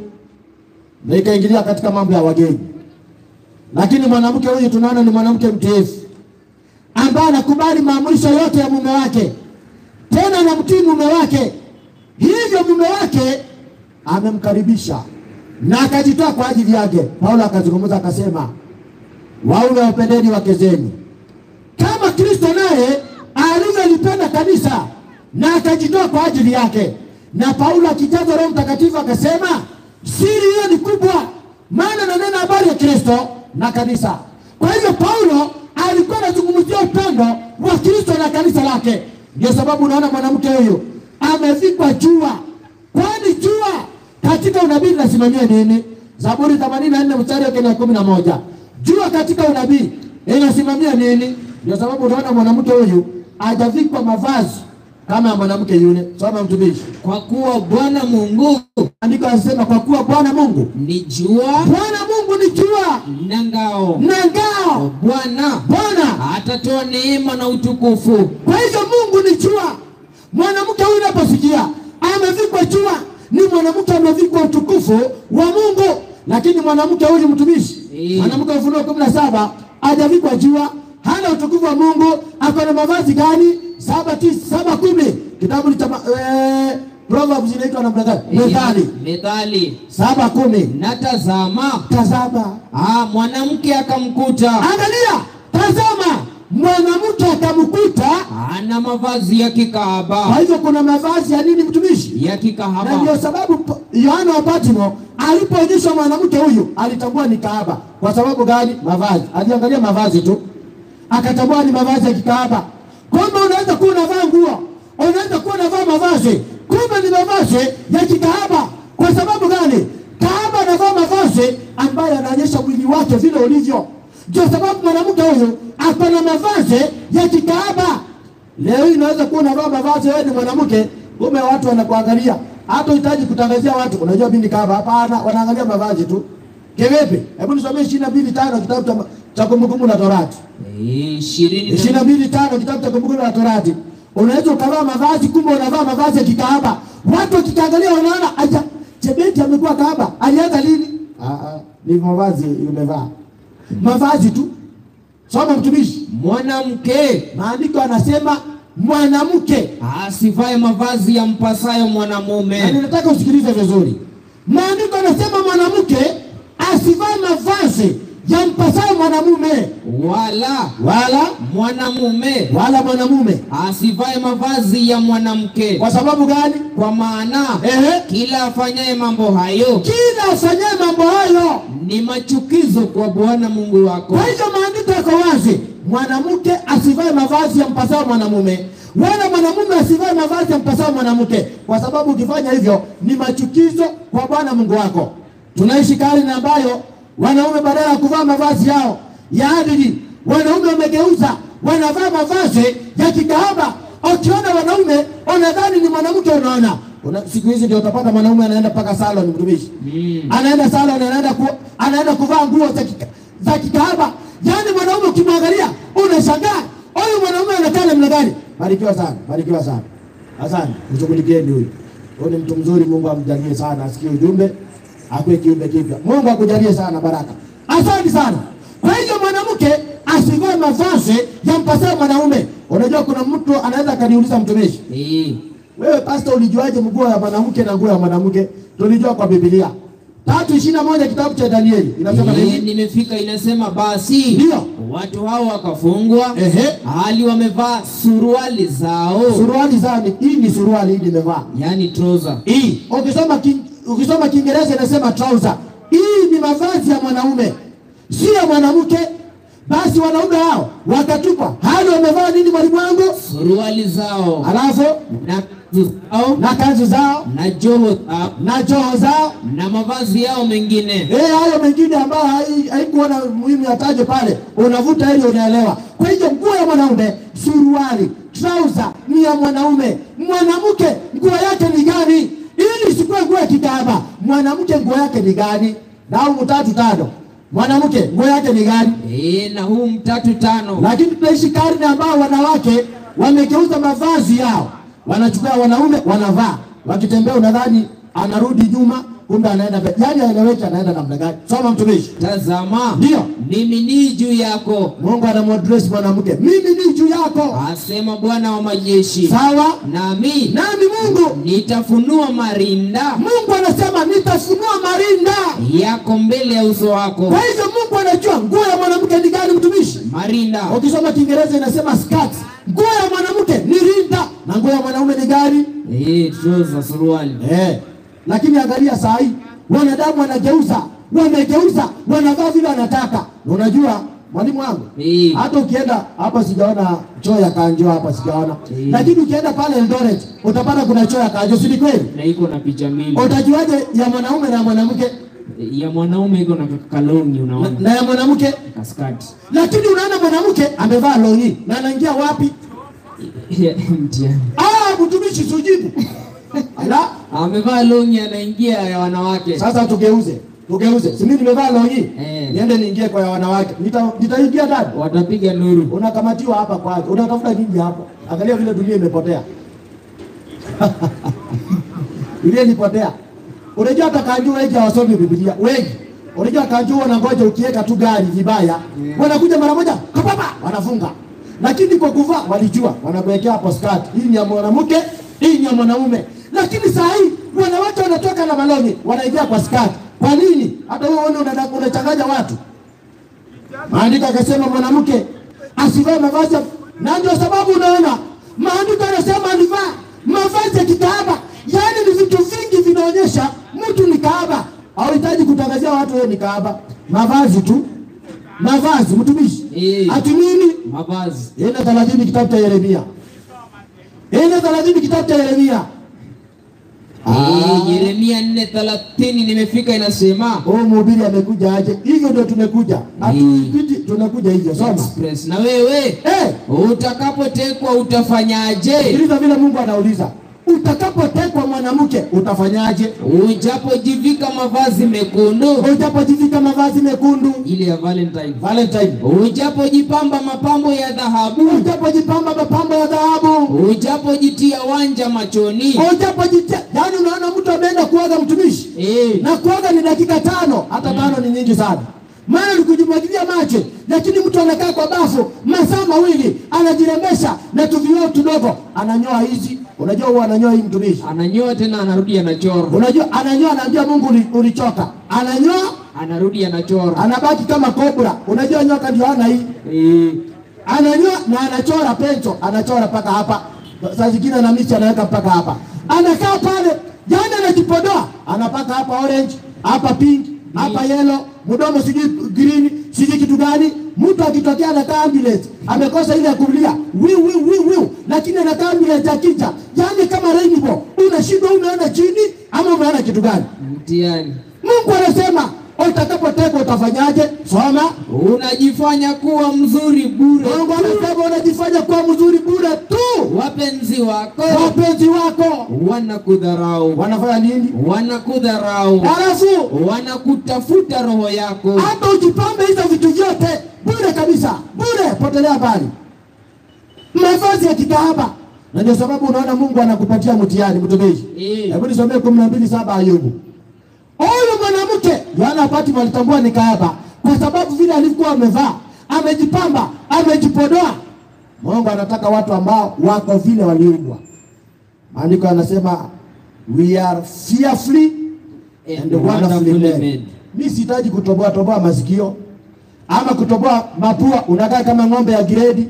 na ikaingilia katika mambo ya wageni. Lakini mwanamke huyu tunaona ni mwanamke mtiifu ambaye anakubali maamurisho yote ya mume wake, tena anamtii mume wake. Hivyo mume wake amemkaribisha na akajitoa kwa ajili yake. Paulo akazungumza akasema, waume wapendeni wake zenu kama Kristo naye alivyolipenda kanisa na akajitoa kwa ajili yake. Na Paulo akijazwa Roho Mtakatifu akasema, siri hiyo ni kubwa, maana nanena habari ya Kristo na kanisa. Kwa hivyo Paulo alikuwa anazungumzia upendo wa Kristo na kanisa lake. Ndio sababu unaona mwanamke huyu amevikwa jua, kwani jua katika unabii linasimamia nini? Zaburi 84 mstari wake ni wa kumi na moja. Jua katika unabii inasimamia nini? Ndio sababu unaona mwanamke huyu hajavikwa mavazi kama ya mwanamke yule. Soma mtumishi, Kwa kuwa Bwana Mungu andiko anasema kwa kuwa Bwana Mungu, ni jua Bwana Mungu ni jua na ngao, na ngao. Bwana Bwana atatoa neema na utukufu. Kwa hivyo Mungu ni jua. Mwanamke huyu unaposikia amevikwa jua, ni mwanamke amevikwa utukufu wa Mungu. Lakini mwanamke huyu mtumishi, Eh. mwanamke wa Ufunuo kumi na saba hajavikwa jua, hana utukufu wa Mungu. Ako na mavazi gani? saba tisa, saba kumi. Kitabu cha ma- eh, Proverbs inaitwa namna gani? Methali Methali. saba kumi. Na tazama, Tazama, ah, mwanamke akamkuta angalia, tazama, mwanamke akamkuta. ana mavazi ya Kwa kikahaba, hivyo kuna mavazi ya nini mtumishi? ya na ndio kikahaba. sababu pa- Yohana wa Patmo alipoonyeshwa mwanamke huyu alitambua ni kahaba. Kwa sababu gani? Mavazi, aliangalia mavazi tu akatambua ni mavazi ya kikahaba. Kumbe unaweza kuwa unavaa nguo, unaweza kuwa unavaa mavazi, kumbe ni mavazi ya kikahaba. Kwa sababu gani? Kahaba anavaa mavazi ambayo yanaonyesha mwili wake vile ulivyo. Ndio sababu mwanamke huyu ako na mavazi ya kikahaba. Leo hii unaweza kuwa unavaa mavazi, wewe ni mwanamke, kumbe watu wanakuangalia, hata uhitaji kutangazia watu, unajua mimi ni kahaba. Hapana, wanaangalia mavazi tu. Kivipi? Hebu nisomee ishirini na mbili tano kitabu cha- cha Kumbukumbu la Torati, Eh, ishirini ishirini na na mbili tano kitabu cha Kumbukumbu la Torati. Unaweza ukavaa mavazi, kumbe unavaa mavazi ya kikahaba. Watu wakikaangalia wanaona acha Chebeti amekuwa kahaba. Alianza lini? Ah, ah, ni mavazi umevaa, mavazi tu. Soma mtumishi, mwanamke maandiko yanasema mwanamke asivae mavazi ya mpasayo na mwanamume ninataka usikilize vizuri. Maandiko yanasema mwanamke asivae mavazi ya mpasayo mwanamume, wala wala mwanamume wala mwanamume. asivae mavazi ya mwanamke Kwa sababu gani? kwa maana Ehe, kila afanyaye mambo hayo kila afanyaye mambo hayo. ni machukizo kwa Bwana Mungu wako. Kwa hivyo maandiko yako wazi, mwanamke asivae mavazi ya mpasayo mwanamume, wala mwanamume asivae mavazi ya mpasayo mwanamke, kwa sababu ukifanya hivyo ni machukizo kwa Bwana Mungu wako. Tunaishi karne ambayo wanaume badala ya kuvaa mavazi yao ya adili, wanaume wamegeuza, wanavaa mavazi ya kikahaba. Ukiona wanaume unadhani ni mwanamke, unaona Una, siku hizi ndio utapata mwanaume anaenda mpaka salon, mtumishi Mm. anaenda salon, anaenda ku, anaenda kuvaa nguo za kika, za kikahaba. Yaani mwanaume ukimwangalia unashangaa, huyu mwanaume anakaa namna gani? Barikiwa sana, barikiwa sana. Asante, mshughulikieni huyu. Huyu ni mtu mzuri, Mungu amjalie sana, asikie ujumbe, akuwe kiumbe kipya. Mungu akujalie sana baraka. Asante sana. Kwa hiyo mwanamke asivae mavazi ya mpasayo mwanaume. Unajua kuna mtu anaweza akaniuliza mtumishi, Eh, wewe pastor, ulijuaje mguu ya mwanamke na nguo ya mwanamke? Tulijua kwa Biblia tatu ishirini na moja kitabu cha Danieli inasema eh, nini? nimefika inasema basi Ndio. watu hao wakafungwa Ehe, hali wamevaa suruali zao suruali zao ni hii, ni suruali hii nimevaa yani trouser. hii. Ukisoma king, ukisoma Kiingereza inasema trouser. Hii ni mavazi ya mwanaume, si ya mwanamke. Basi wanaume hao wakatupwa, hali wamevaa nini, mwalimu wangu? suruali zao Alafu na kanzu zao na kanzu zao na joho zao na joho zao na mavazi yao mengine Eh, hayo mengine ambayo hai- haikuwa na muhimu yataje pale, unavuta ili unaelewa. Kwa hiyo nguo ya mwanaume, suruali, trouser ni ya mwanaume. Mwanamke nguo yake ni gani? Ili isikuwe nguo ya kikahaba. Mwanamke nguo yake ni gani? Na huu tatu tano, mwanamke nguo yake ni gani? e, na huu mtatu tano Lakini tunaishi karne ambao wanawake wamegeuza mavazi yao, wanachukua wanaume wanavaa, wakitembea unadhani anarudi nyuma, kumbe anaenda mbele. Yani aeleweki anaenda namna gani? Soma mtumishi. tazama Ndio. mimi ni juu yako Mungu anamwadresi mwanamke, mimi ni juu yako, asema Bwana wa majeshi sawa nami nami. Mungu nitafunua marinda Mungu anasema nitafunua marinda. yako mbele ya uso wako Kwa hivyo Mungu anajua nguo ya mwanamke ni gani, mtumishi. marinda Ukisoma Kiingereza inasema skirt. Nguo ya mwanamke ni rinda na nguo ya mwanaume ni gani? e, trouser suruali Eh, lakini angalia saa hii wanadamu wanageuza, wamegeuza, wanavaa vile wanataka. Na unajua mwalimu wangu, Eh. hata ukienda hapa, sijaona choo ya kanjo hapa, sijaona Eh. lakini ukienda pale Eldoret utapata kuna choo ya kanjo, si ni kweli? na iko na picha mbili Utajuaje ya mwanaume na ya mwanamke ya mwanaume iko na kalongi na, unaona na ya mwanamke? kaskati Lakini unaona mwanamke amevaa longi na anaingia wapi? mtihani Ah, mtumishi sujibu. Ala, amevaa longi anaingia ya wanawake sasa tugeuze, tugeuze. Si mimi nimevaa longi, Eh. niende niingie kwa ya wanawake, Nita- nitaingia ndani watapiga nuru unakamatiwa hapa kwake, unatafuta nini hapa? Angalia vile dunia imepotea, dunia ilipotea. Unajua hata kanju wengi hawasomi Biblia, wengi unajua kanju wanangoja ukiweka tu gari vibaya, wanakuja mara moja kapapa, wanafunga. Lakini kwa kuvaa walijua, wanakuwekea hapo skirt, hii ni ya mwanamke, hii ni ya mwanaume. Lakini saa hii wanawake wanatoka na malongi, wanaingia kwa skirt. Kwa nini? Hata wewe uone unada- unachanganya watu. Maandiko akasema mwanamke asivae mavazi ya- na ndio sababu unaona maandiko yanasema alivaa mavazi ya kikahaba. Yaani ni vitu vingi vinaonyesha mtu ni kahaba. Hauhitaji kutangazia watu wewe ni kahaba, mavazi tu, mavazi mtumishi. Eh. Ati nini? mavazi Ine thelathini kitabu cha Yeremia, ine thelathini kitabu cha Yeremia. Eh, Yeremia nne thelathini nimefika inasema Huyu mhubiri amekuja aje? Hivyo ndio tumekuja, hatupiti, tunakuja hivyo. Soma express na wewe eh. utakapotekwa utafanyaje Sikiliza vile Mungu anauliza, utakapotekwa mwanamke utafanyaje? Ujapojivika mavazi mekundu, Utapojivika mavazi mekundu ile ya Valentine. Valentine, Ujapojipamba mapambo ya dhahabu, utapojipamba mapambo ya dhahabu, ujapojitia wanja machoni. ujapojitia, yani unaona mtu ameenda kuoga mtumishi Eh, na kuoga ni dakika tano, hata tano ni nyingi sana, maana ni kujimwagilia macho, lakini mtu anakaa kwa bafu masaa mawili anajirembesha na tuvioo tudogo, ananyoa hizi. Unajua huwa ananyoa hii mtumishi, ananyoa tena anarudi anachora, unajua ananyoa, anaambia Mungu uli- ulichoka, ananyoa anarudi anachora. anabaki kama kobra. Unajua nyoka ndio ana hii, Eh, ananyoa na anachora pencho, anachora mpaka hapa, saa zingine ana michi anaweka mpaka hapa, anakaa pale, yani anajipodoa, anapaka hapa orange, hapa pink, hapa yellow, mdomo sijui green, sijui kitu gani. Mtu akitokea anakaa ambulance, amekosa ile ya kulia wiu wiu wiu wiu, lakini anakaa ambulance akija, yani kama rainbow, unashindwa unaona chini ama unaona kitu gani? mtihani. Mungu anasema utakapotekwa utafanyaje? Soma. Unajifanya kuwa mzuri bure, Mungu anasema unajifanya kuwa mzuri bure tu. wapenzi wako Wapenzi wako wanakudharau, wanafanya nini? wanakudharau, Halafu wanakutafuta roho yako. hata ujipambe hizo vitu vyote bure kabisa, bure, potelea mbali. Mavazi ya kikahaba, na ndio sababu unaona Mungu anakupatia mtihani, mtumishi. Eh. Hebu nisomee kumi na mbili saba Ayubu. Huyu mwanamke Yohana Patmo alitambua ni kahaba kwa sababu vile alikuwa amevaa, amejipamba, amejipodoa. Mungu anataka watu ambao wako vile waliumbwa. Maandiko yanasema we are fearfully and wonderfully made. Mi sihitaji kutoboa toboa masikio ama kutoboa mapua, unakaa kama ng'ombe ya gredi.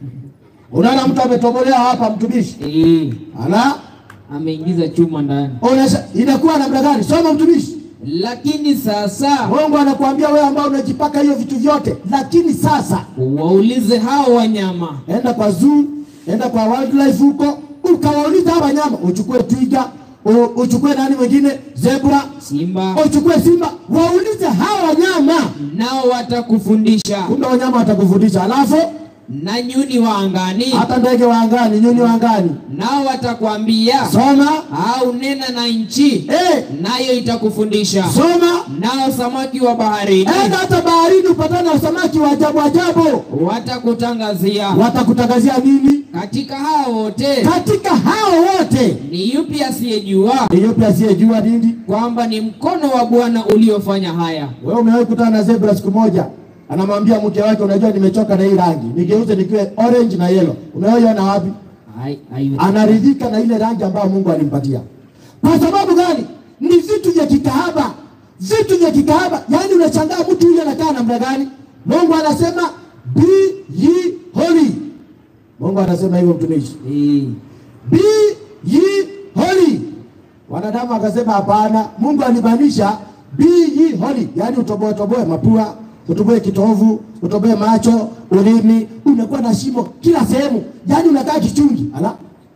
Unaona mtu ametobolewa hapa, mtumishi Eh, ala, ameingiza chuma ndani. onesha inakuwa namna gani? Soma mtumishi. Lakini sasa Mungu anakuambia wewe ambao unajipaka hiyo vitu vyote, lakini sasa waulize hao wanyama enda kwa zoo, enda kwa wildlife huko, ukawauliza hawa wanyama, uchukue twiga, u- uchukue nani mwingine, zebra, simba, uchukue simba, waulize hawa wanyama, nao watakufundisha, kumbe wanyama watakufundisha. Alafu na nyuni wa angani, hata ndege wa angani, nyuni wa angani, nao watakwambia, soma au nena na nchi, eh, nayo itakufundisha, soma nao samaki wa baharini enda hata baharini upatane na samaki wa ajabu ajabu, watakutangazia. watakutangazia nini? Katika hao wote Katika hao wote ni yupi asiyejua ni yupi asiyejua nini? kwamba ni mkono wa Bwana uliofanya haya? Wewe umewahi kutana na zebra siku moja, anamwambia mke wake, unajua nimechoka na hii rangi, nigeuze nikiwe orange na yellow. Umewahi ona wapi? Hai- hai- Anaridhika na ile rangi ambayo Mungu alimpatia. Kwa sababu gani? Ni vitu vya kikahaba, vitu vya kikahaba. Yaani unashangaa mtu yule anakaa namna gani? Mungu anasema be ye holy. Mungu anasema hivyo mtumishi, Eh, be ye holy. Wanadamu akasema hapana, Mungu alimaanisha be ye holy, yaani utoboe toboe mapua, utoboe kitovu, utoboe macho, ulimi, unakuwa na shimo kila sehemu, yaani unakaa kichungi. Ala,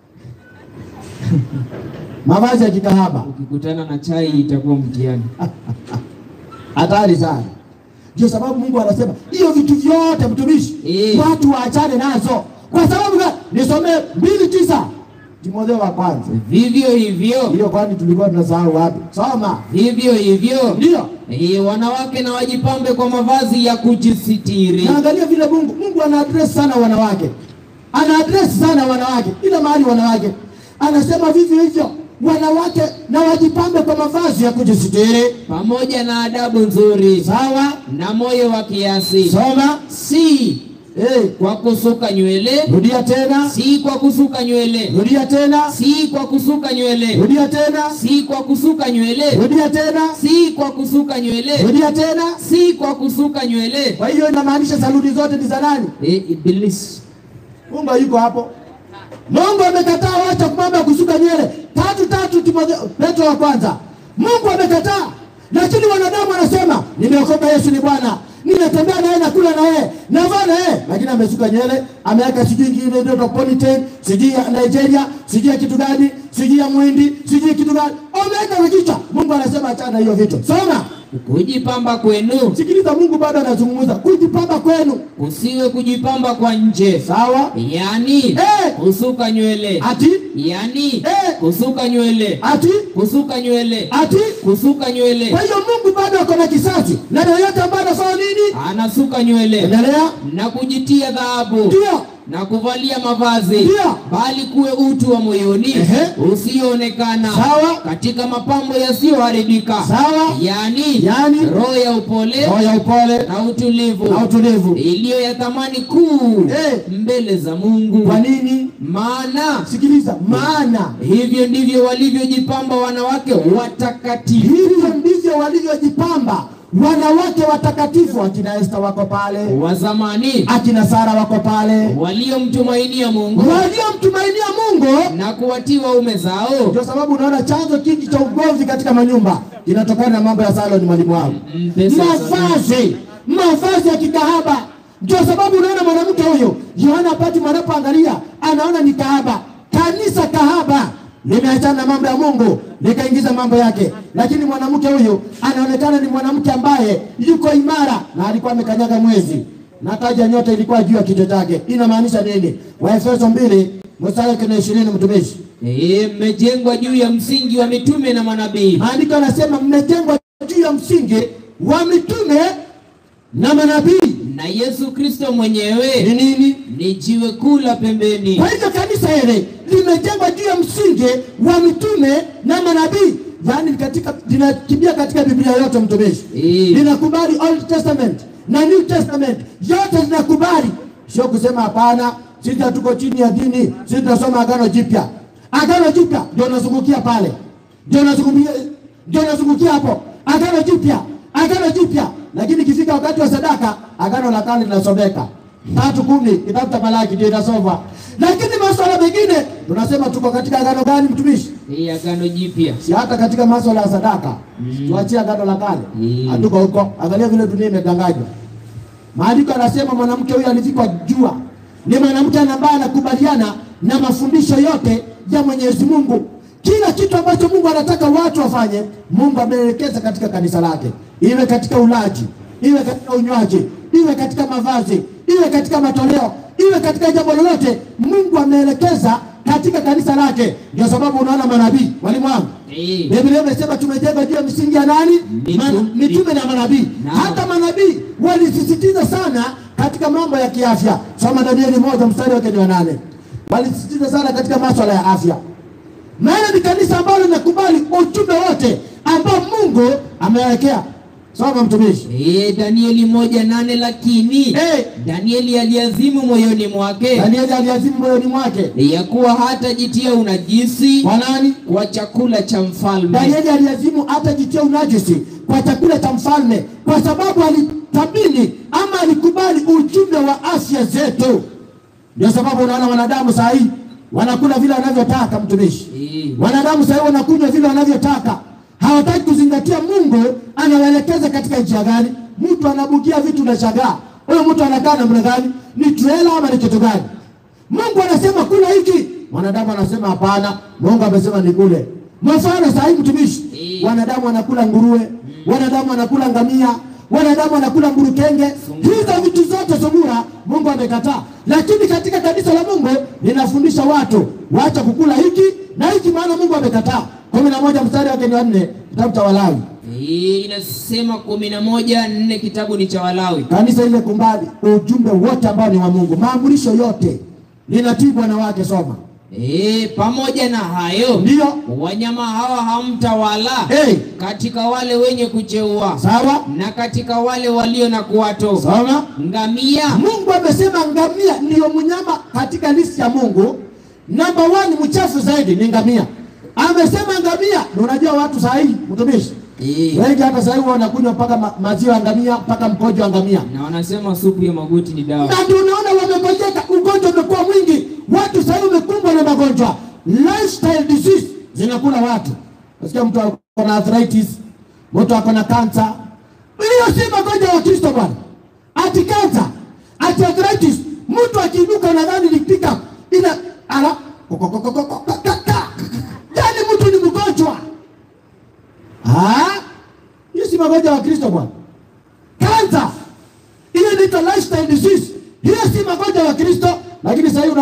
mavazi ya kikahaba ukikutana na chai itakuwa mtihani. hatari sana. Ndio sababu Mungu anasema hiyo vitu vyote mtumishi, Eh. watu waachane nazo. Kwa sababu gani? Nisomee mbili tisa Timotheo wa kwanza Vivyo hivyo hiyo, kwani tulikuwa tunasahau wapi? Soma. vivyo hivyo Ndio eh, wanawake na wajipambe kwa mavazi ya kujisitiri, naangalia vile Mungu Mungu ana address sana wanawake, ana address sana wanawake, ila mahali wanawake anasema vivyo hivyo wanawake na wajipambe kwa mavazi ya kujisitiri. pamoja na adabu nzuri Sawa, na moyo wa kiasi, soma. si Eh, kwa kusuka nywele, rudia tena, si kwa kusuka nywele, rudia tena, si kwa kusuka nywele, rudia tena, si kwa kusuka nywele, rudia tena, si kwa kusuka nywele, rudia tena. si kwa kusuka nywele. Kwa hiyo inamaanisha saluni zote ni za nani? Eh, Ibilisi Mungu yuko hapo. Mungu amekataa wacha mambo ya kusuka nywele. Tatu tatu Timotheo Petro wa kwanza. Mungu amekataa. Lakini wanadamu wanasema nimeokoka Yesu ni Bwana. Ninatembea na yeye nakula na yeye. Navaa na yeye. Lakini amesuka nywele, ameweka sijui ingine ndio ponytail, sijui ya Nigeria, sijui ya kitu gani, sijui ya Muhindi, sijui kitu gani. Ameweka na kichwa. Mungu anasema achana na hiyo vitu. Soma. kujipamba kwenu Sikiliza, Mungu bado anazungumza kujipamba kwenu, kusiwe kujipamba kwa nje, sawa? yani Eh. kusuka nywele, Ati yani Eh. kusuka nywele, ati kusuka nywele, ati. kusuka nywele, Kwa hiyo Mungu bado ako na kisasi na yoyote ambaye anafanya nini, anasuka nywele endelea, na kujitia dhahabu ndio na kuvalia mavazi, Ndio. bali kuwe utu wa moyoni Ehe. usioonekana Sawa. katika mapambo yasiyoharibika, Sawa. yani Yani. roho ya upole roho ya upole na utulivu na utulivu. iliyo ya thamani kuu Eh. mbele za Mungu. Kwa nini? Maana Sikiliza, maana hivyo ndivyo walivyojipamba wanawake watakatifu. hivyo ndivyo walivyojipamba wanawake watakatifu. Akina Esta wako pale, wa zamani akina Sara wako pale, waliomtumainia Mungu waliomtumainia Mungu. na kuwatii waume zao. Ndio sababu unaona chanzo kingi cha ugomvi katika manyumba inatokana na mambo ya salon, mwalimu wangu, Mm, pesa ya mavazi, mavazi ya kikahaba. Ndio sababu unaona mwanamke huyo Yohana Pati anapoangalia anaona ni kahaba, kanisa kahaba limeachana na mambo ya Mungu likaingiza mambo yake, lakini mwanamke huyu anaonekana ni mwanamke ambaye yuko imara na alikuwa amekanyaga mwezi na taji ya nyota ilikuwa juu ya kichwa chake. Inamaanisha nini? Waefeso mbili mstari wa ishirini mtumishi Eh, mmejengwa juu ya msingi wa mitume na manabii Maandiko yanasema mmejengwa juu ya msingi wa mitume na manabii. na Yesu Kristo Ni mwenyewe nini? ni jiwe kuu la pembeni. Kwa hivyo kanisa hili limejengwa juu ya msingi wa mitume na manabii, yaani katika linakimbia katika Biblia yote mtumishi, Eh. linakubali Old Testament na New Testament, yote linakubali, sio kusema hapana, sisi hatuko chini ya dini, sisi tunasoma Agano Jipya. Agano Jipya ndio nazungukia pale, ndio nazungukia, ndio nazungukia hapo, Agano Jipya, Agano Jipya. Lakini ikifika wakati wa sadaka, Agano la Kale linasomeka tatu kumi, kitabu cha Malaki ndio inasoma, lakini masuala mengine tunasema tuko katika agano gani, mtumishi? Hii agano jipya. si hata katika masuala ya sadaka tuachie agano la kale Mm. hatuko huko. Angalia vile dunia imedanganywa. Maandiko yanasema mwanamke huyu alivikwa jua, ni mwanamke ambaye anakubaliana na mafundisho yote ya Mwenyezi Mungu. Kila kitu ambacho Mungu anataka watu wafanye, Mungu ameelekeza katika kanisa lake, iwe katika ulaji, iwe katika unywaji, iwe katika mavazi, iwe katika matoleo, iwe katika jambo lolote, Mungu ameelekeza katika kanisa lake. Ndio sababu unaona manabii, mwalimu wangu Eh, Biblia imesema tumejengwa juu ya misingi ya nani? Mitu- Man- Mitume na manabii. Naam. Hata manabii walisisitiza sana katika mambo ya kiafya. Soma Danieli moja mstari wake ni wa nane. Walisisitiza sana katika masuala ya afya, maana ni kanisa ambalo linakubali ujumbe wote ambao Mungu amewekea. Soma mtumishi. eh, Danieli moja nane lakini Eh. Danieli aliazimu moyoni mwake Danieli aliazimu moyoni mwake ya kuwa hatajitia unajisi kwa nani? kwa chakula cha mfalme. Danieli aliazimu hata jitia unajisi kwa chakula cha mfalme, kwa sababu alitabini ama alikubali ujumbe wa afya zetu. Ndio sababu unaona wanadamu saa hii wanakula vile wanavyotaka, mtumishi. Eh, Wanadamu saa hii wanakunywa vile wanavyotaka, hawataki kuzingatia Mungu anawaelekeza katika njia gani. Mtu anabukia vitu na shagaa, huyo mtu anakaa namna gani? Ni trela ama ni kitu gani? Mungu anasema kula hiki, mwanadamu anasema hapana, Mungu amesema ni kule. Mfano saa hii mtumishi, Eh. wanadamu wanakula nguruwe, wanadamu wanakula ngamia, wanadamu wanakula mburukenge. Hizo vitu zote sungura Mungu amekataa, lakini katika kanisa la Mungu linafundisha watu waacha kukula hiki na hiki, maana Mungu amekataa. kumi na moja mstari wake ni wa nne, kitabu cha Walawi. eh, inasema kumi na moja nne kitabu ni cha Walawi. Kanisa ile kumbali ujumbe wote ambao ni wa Mungu, maamrisho yote linatii bwana wake. Soma Eh, pamoja na hayo ndio wanyama hawa hamtawala hey. katika wale wenye kucheua Sawa, na katika wale walio na kuwato soma. ngamia Mungu amesema ngamia ndiyo mnyama katika listi ya Mungu. Namba one mchafu zaidi ni ngamia. Amesema ngamia, na unajua watu saa hii mtumishi Eh, wengi hata saa hii wanakunywa mpaka ma maziwa ya ngamia mpaka mkojo wa ngamia, na wanasema supu ya magoti ni dawa. na ndio unaona wamegojeka, ugonjwa umekuwa mwingi, watu saa hii wamekumbwa na magonjwa, lifestyle disease zinakula watu. Nasikia mtu ako na arthritis, mtu ako na kansa. Hiyo si magonjwa ya Kristo bwana, ati kansa, ati arthritis. Mtu akiinuka unadhani ni pickup ina ala yaani mtu ni mgonjwa. Ah, hiyo si magonjwa ya Kristo.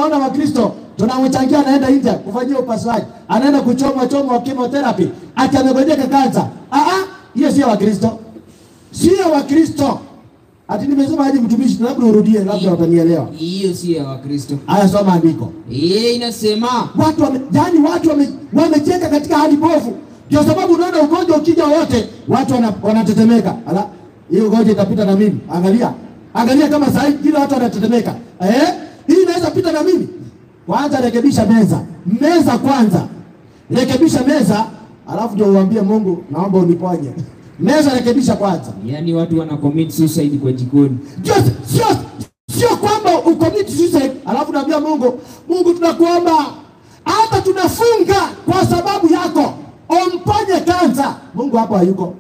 unaona Wakristo tunamchangia, anaenda India kufanyia upasuaji, anaenda kuchomwa chomwa chemotherapy, ati amegojeka kansa. Ah ah, hiyo sio Wakristo, sio Wakristo. Ati nimesema aje mtumishi, labda urudie, labda watanielewa. Hiyo si ya Wakristo. Haya, soma andiko. Yeye inasema Watu wame, yani watu wame, wamecheka katika hali bovu. Ndio sababu unaona ugonjwa ukija wote watu wana, wanatetemeka. Ala, hii ugonjwa itapita na mimi. Angalia. Angalia kama saa hii kila watu wanatetemeka. Eh? Hii inaweza pita na mimi. Kwanza rekebisha meza. Meza kwanza. Rekebisha meza, alafu ndio uambie Mungu naomba uniponye. Meza rekebisha kwanza. yaani watu wana commit suicide kwa jikoni. Sio sio sio kwamba ucommit suicide alafu naambia Mungu, Mungu tunakuomba hata tunafunga kwa sababu yako, umponye kansa. Mungu hapo hayuko.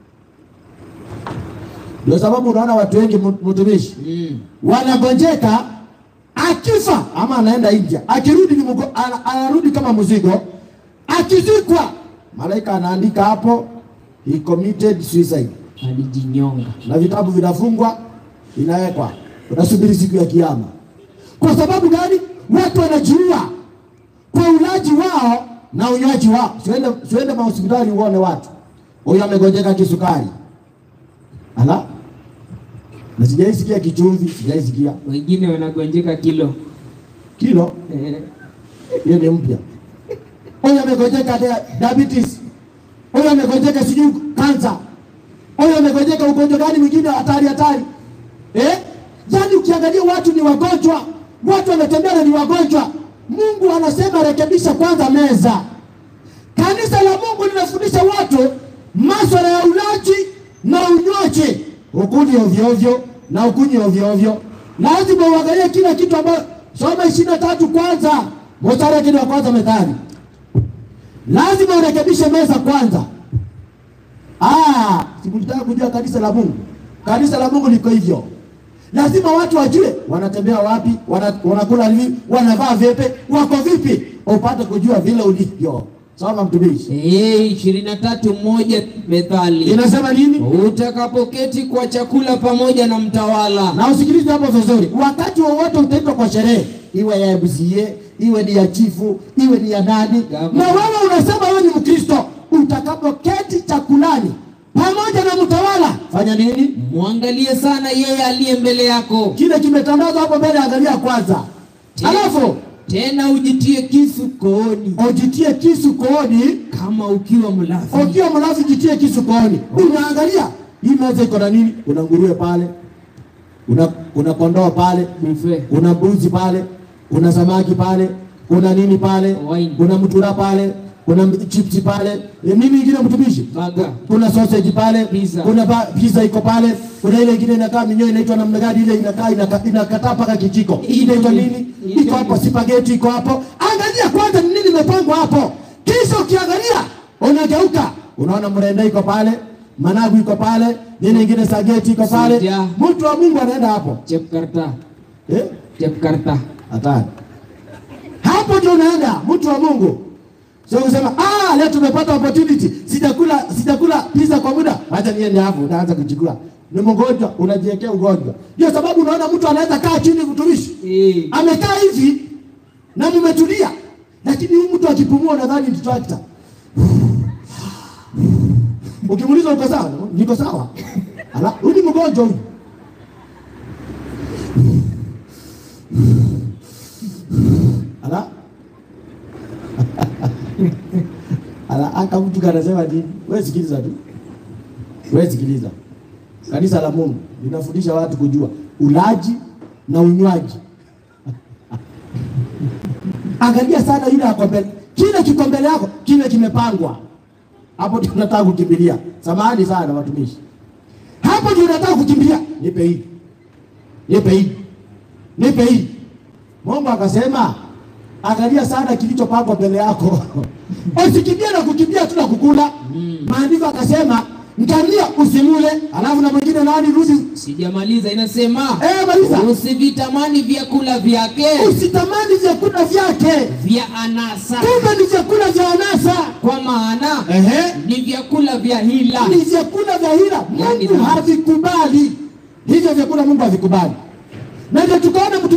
Ndio sababu unaona watu wengi mu- mtumishi Mm. wanagonjeka, akifa ama anaenda India, akirudi ni mgo, ana, anarudi kama mzigo, akizikwa malaika anaandika hapo he committed suicide Alijinyonga. na vitabu vinafungwa inawekwa, unasubiri siku ya Kiyama. Kwa sababu gani? Watu wanajiua kwa ulaji wao na unywaji wao. Siende, siende mahospitali uone watu, huyu amegonjeka kisukari, ala, na sijaisikia kichumvi, sijaisikia Wengine wanagonjeka kilo. kilo, Eh, hiyo ni mpya. Huyu amegonjeka dia- diabetes, huyu amegonjeka sijui kansa, huyu amegonjeka ugonjwa gani mwingine hatari hatari eh? Yaani ukiangalia watu ni wagonjwa, watu wanatembea na ni wagonjwa. Mungu anasema rekebisha kwanza meza. Kanisa la Mungu linafundisha watu masuala ya ulaji na unywaji, ukuli ovyo ovyo na ukunywi ovyo ovyo. Lazima uangalie kila kitu ambayo, soma ishirini na tatu kwanza mstari wa kile wa kwanza Methali, lazima urekebishe meza kwanza. Ah, sikutaka kujua kanisa la Mungu. Kanisa la Mungu liko hivyo. Lazima watu wajue wanatembea wapi, wana, wanakula nini, wanavaa vipi, wako vipi, upate kujua vile ulivyo. Soma mtumishi, Eh, ishirini na tatu moja Methali, inasema nini? utakapoketi kwa chakula pamoja na mtawala Na usikilize hapo vizuri. Wakati wowote utaitwa kwa sherehe, iwe ya MCA, iwe ni ya chifu, iwe ni ya nani, Gavana. na wewe unasema wewe ni Mkristo, utakapoketi chakulani pamoja na mtawala, fanya nini? mwangalie sana yeye aliye mbele yako, Kile kimetandazwa hapo mbele, angalia kwanza, alafu tena ujitie kisu kooni ujitie kisu kooni. kama ukiwa mlafi. Ukiwa mlafi, jitie kisu kooni. Unaangalia hii meza iko na nini? Kuna nguruwe pale, kuna kuna kondoo pale, Buffet. kuna mbuzi pale, kuna samaki pale, kuna nini pale, Wine. kuna mtura pale, kuna m- chipsi pale, e, nini ingine mtumishi? Burger. Kuna sausage pale, Pizza. kuna ba, pizza iko pale, kuna ile ingine inakaa minyoo inaitwa namna gani ile inakaa inaka- inakataa mpaka kijiko. Ile inaitwa nini? Iko hapo spaghetti iko hapo. Angalia kwanza ni nini imepangwa hapo. Kisha ukiangalia unageuka, unaona mrenda iko pale, managu iko pale, nini ingine sageti iko pale. Sija. Mtu wa Mungu anaenda hapo. Chepkarta, Eh? Chepkarta. Hatari. Hapo ndio unaenda mtu wa Mungu. Sio kusema ah, leo tumepata opportunity. Sijakula sijakula pizza kwa muda. Acha niende hapo, utaanza kujikula. Ni mgonjwa, unajiwekea ugonjwa. Ndio sababu unaona mtu anaweza kaa chini mtumishi. Eh, Amekaa hivi na mmetulia. Lakini huyu mtu akipumua nadhani ni tractor. Ukimuuliza uko sawa? Niko sawa. Ala, huyu ni mgonjwa huyu. Ala. Ala, aka mtu kanasema nini? Wewe sikiliza tu. Wewe sikiliza. Kanisa la Mungu linafundisha watu kujua ulaji na unywaji. Angalia sana yule ako mbele. Kile kiko mbele yako, kile kimepangwa. Hapo ndio unataka kukimbilia. Samahani sana watumishi. Hapo ndio unataka kukimbilia. Nipe hii. Nipe hii. Nipe hii. Mungu akasema angalia sana kilichopangwa mbele yako. Usikimbie na kukimbia tu na kukula. Maandiko akasema ngamia usimule, alafu na mwingine nani rudi. sijamaliza, inasema Eh, maliza. usivitamani vyakula vyake Usitamani vyakula vyake. vya anasa, Kumbe ni vyakula vya anasa. kwa maana Ehe. ni vyakula vya hila. Ni vyakula vya hila. Yaani Mungu dhambi. havikubali. Hivyo vyakula Mungu havikubali. Na ndio tukaona mtumishi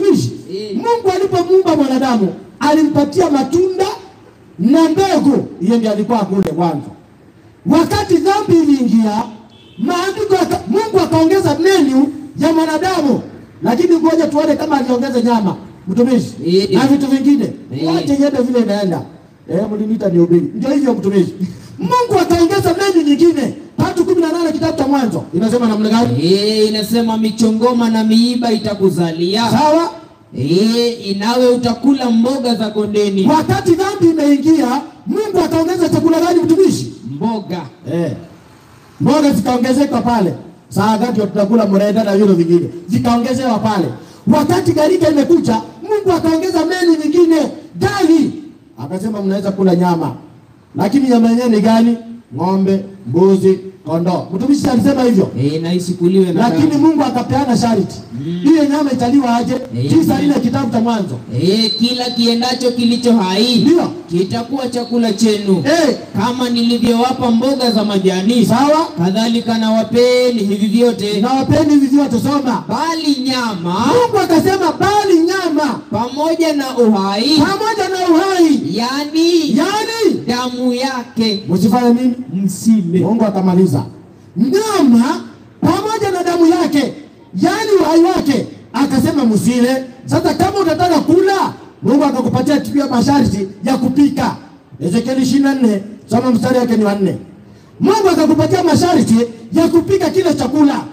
Eh. Mungu alipomuumba mwanadamu alimpatia matunda na mbegu. Hiyo ndio alikuwa kule mwanzo. Wakati dhambi iliingia, maandiko yaka- Mungu akaongeza menu ya mwanadamu, lakini ngoja tuone kama aliongeza nyama, mtumishi, Eh. na vitu vingine. Eh. Wache iende vile inaenda. Eh, mliniita ni ubiri. Ndio hivyo mtumishi. Mungu akaongeza menu nyingine. Tatu kumi na nane kitabu cha Mwanzo inasema namna gani? Eh, inasema michongoma na miiba itakuzalia. Sawa. Eh, inawe utakula mboga za kondeni. Wakati dhambi imeingia, Mungu akaongeza chakula gani mtumishi? Mboga. Eh. Mboga zikaongezeka pale. Saa gati tutakula mrenda na vile vingine. Zikaongezewa pale. Wakati gharika imekuja, Mungu akaongeza menu nyingine, gali. Akasema mnaweza kula nyama. Lakini nyama yenyewe ni gani? Ng'ombe, mbuzi, kondoo. Mtumishi alisema hivyo. Eh, na isikuliwe na Lakini damu. Mungu akapeana sharti. Hiyo nyama italiwa aje? Eh. Tisa nne kitabu cha Mwanzo. Eh, kila kiendacho kilicho hai Ndio. kitakuwa chakula chenu. Eh, Kama nilivyowapa mboga za majani, sawa? kadhalika na wapeni hivi vyote, Na wapeni hivi vyote soma. bali nyama Mungu akasema bali nyama pamoja na uhai, pamoja na uhai, yani yaani damu yake msifanye nini? msile. Mungu akamaliza nyama pamoja na damu yake, yaani uhai wake, akasema msile. Sasa kama utataka kula, Mungu akakupatia pia masharti ya kupika. Ezekieli 24 soma mstari wake ni wa nne. Mungu akakupatia masharti ya kupika kile chakula.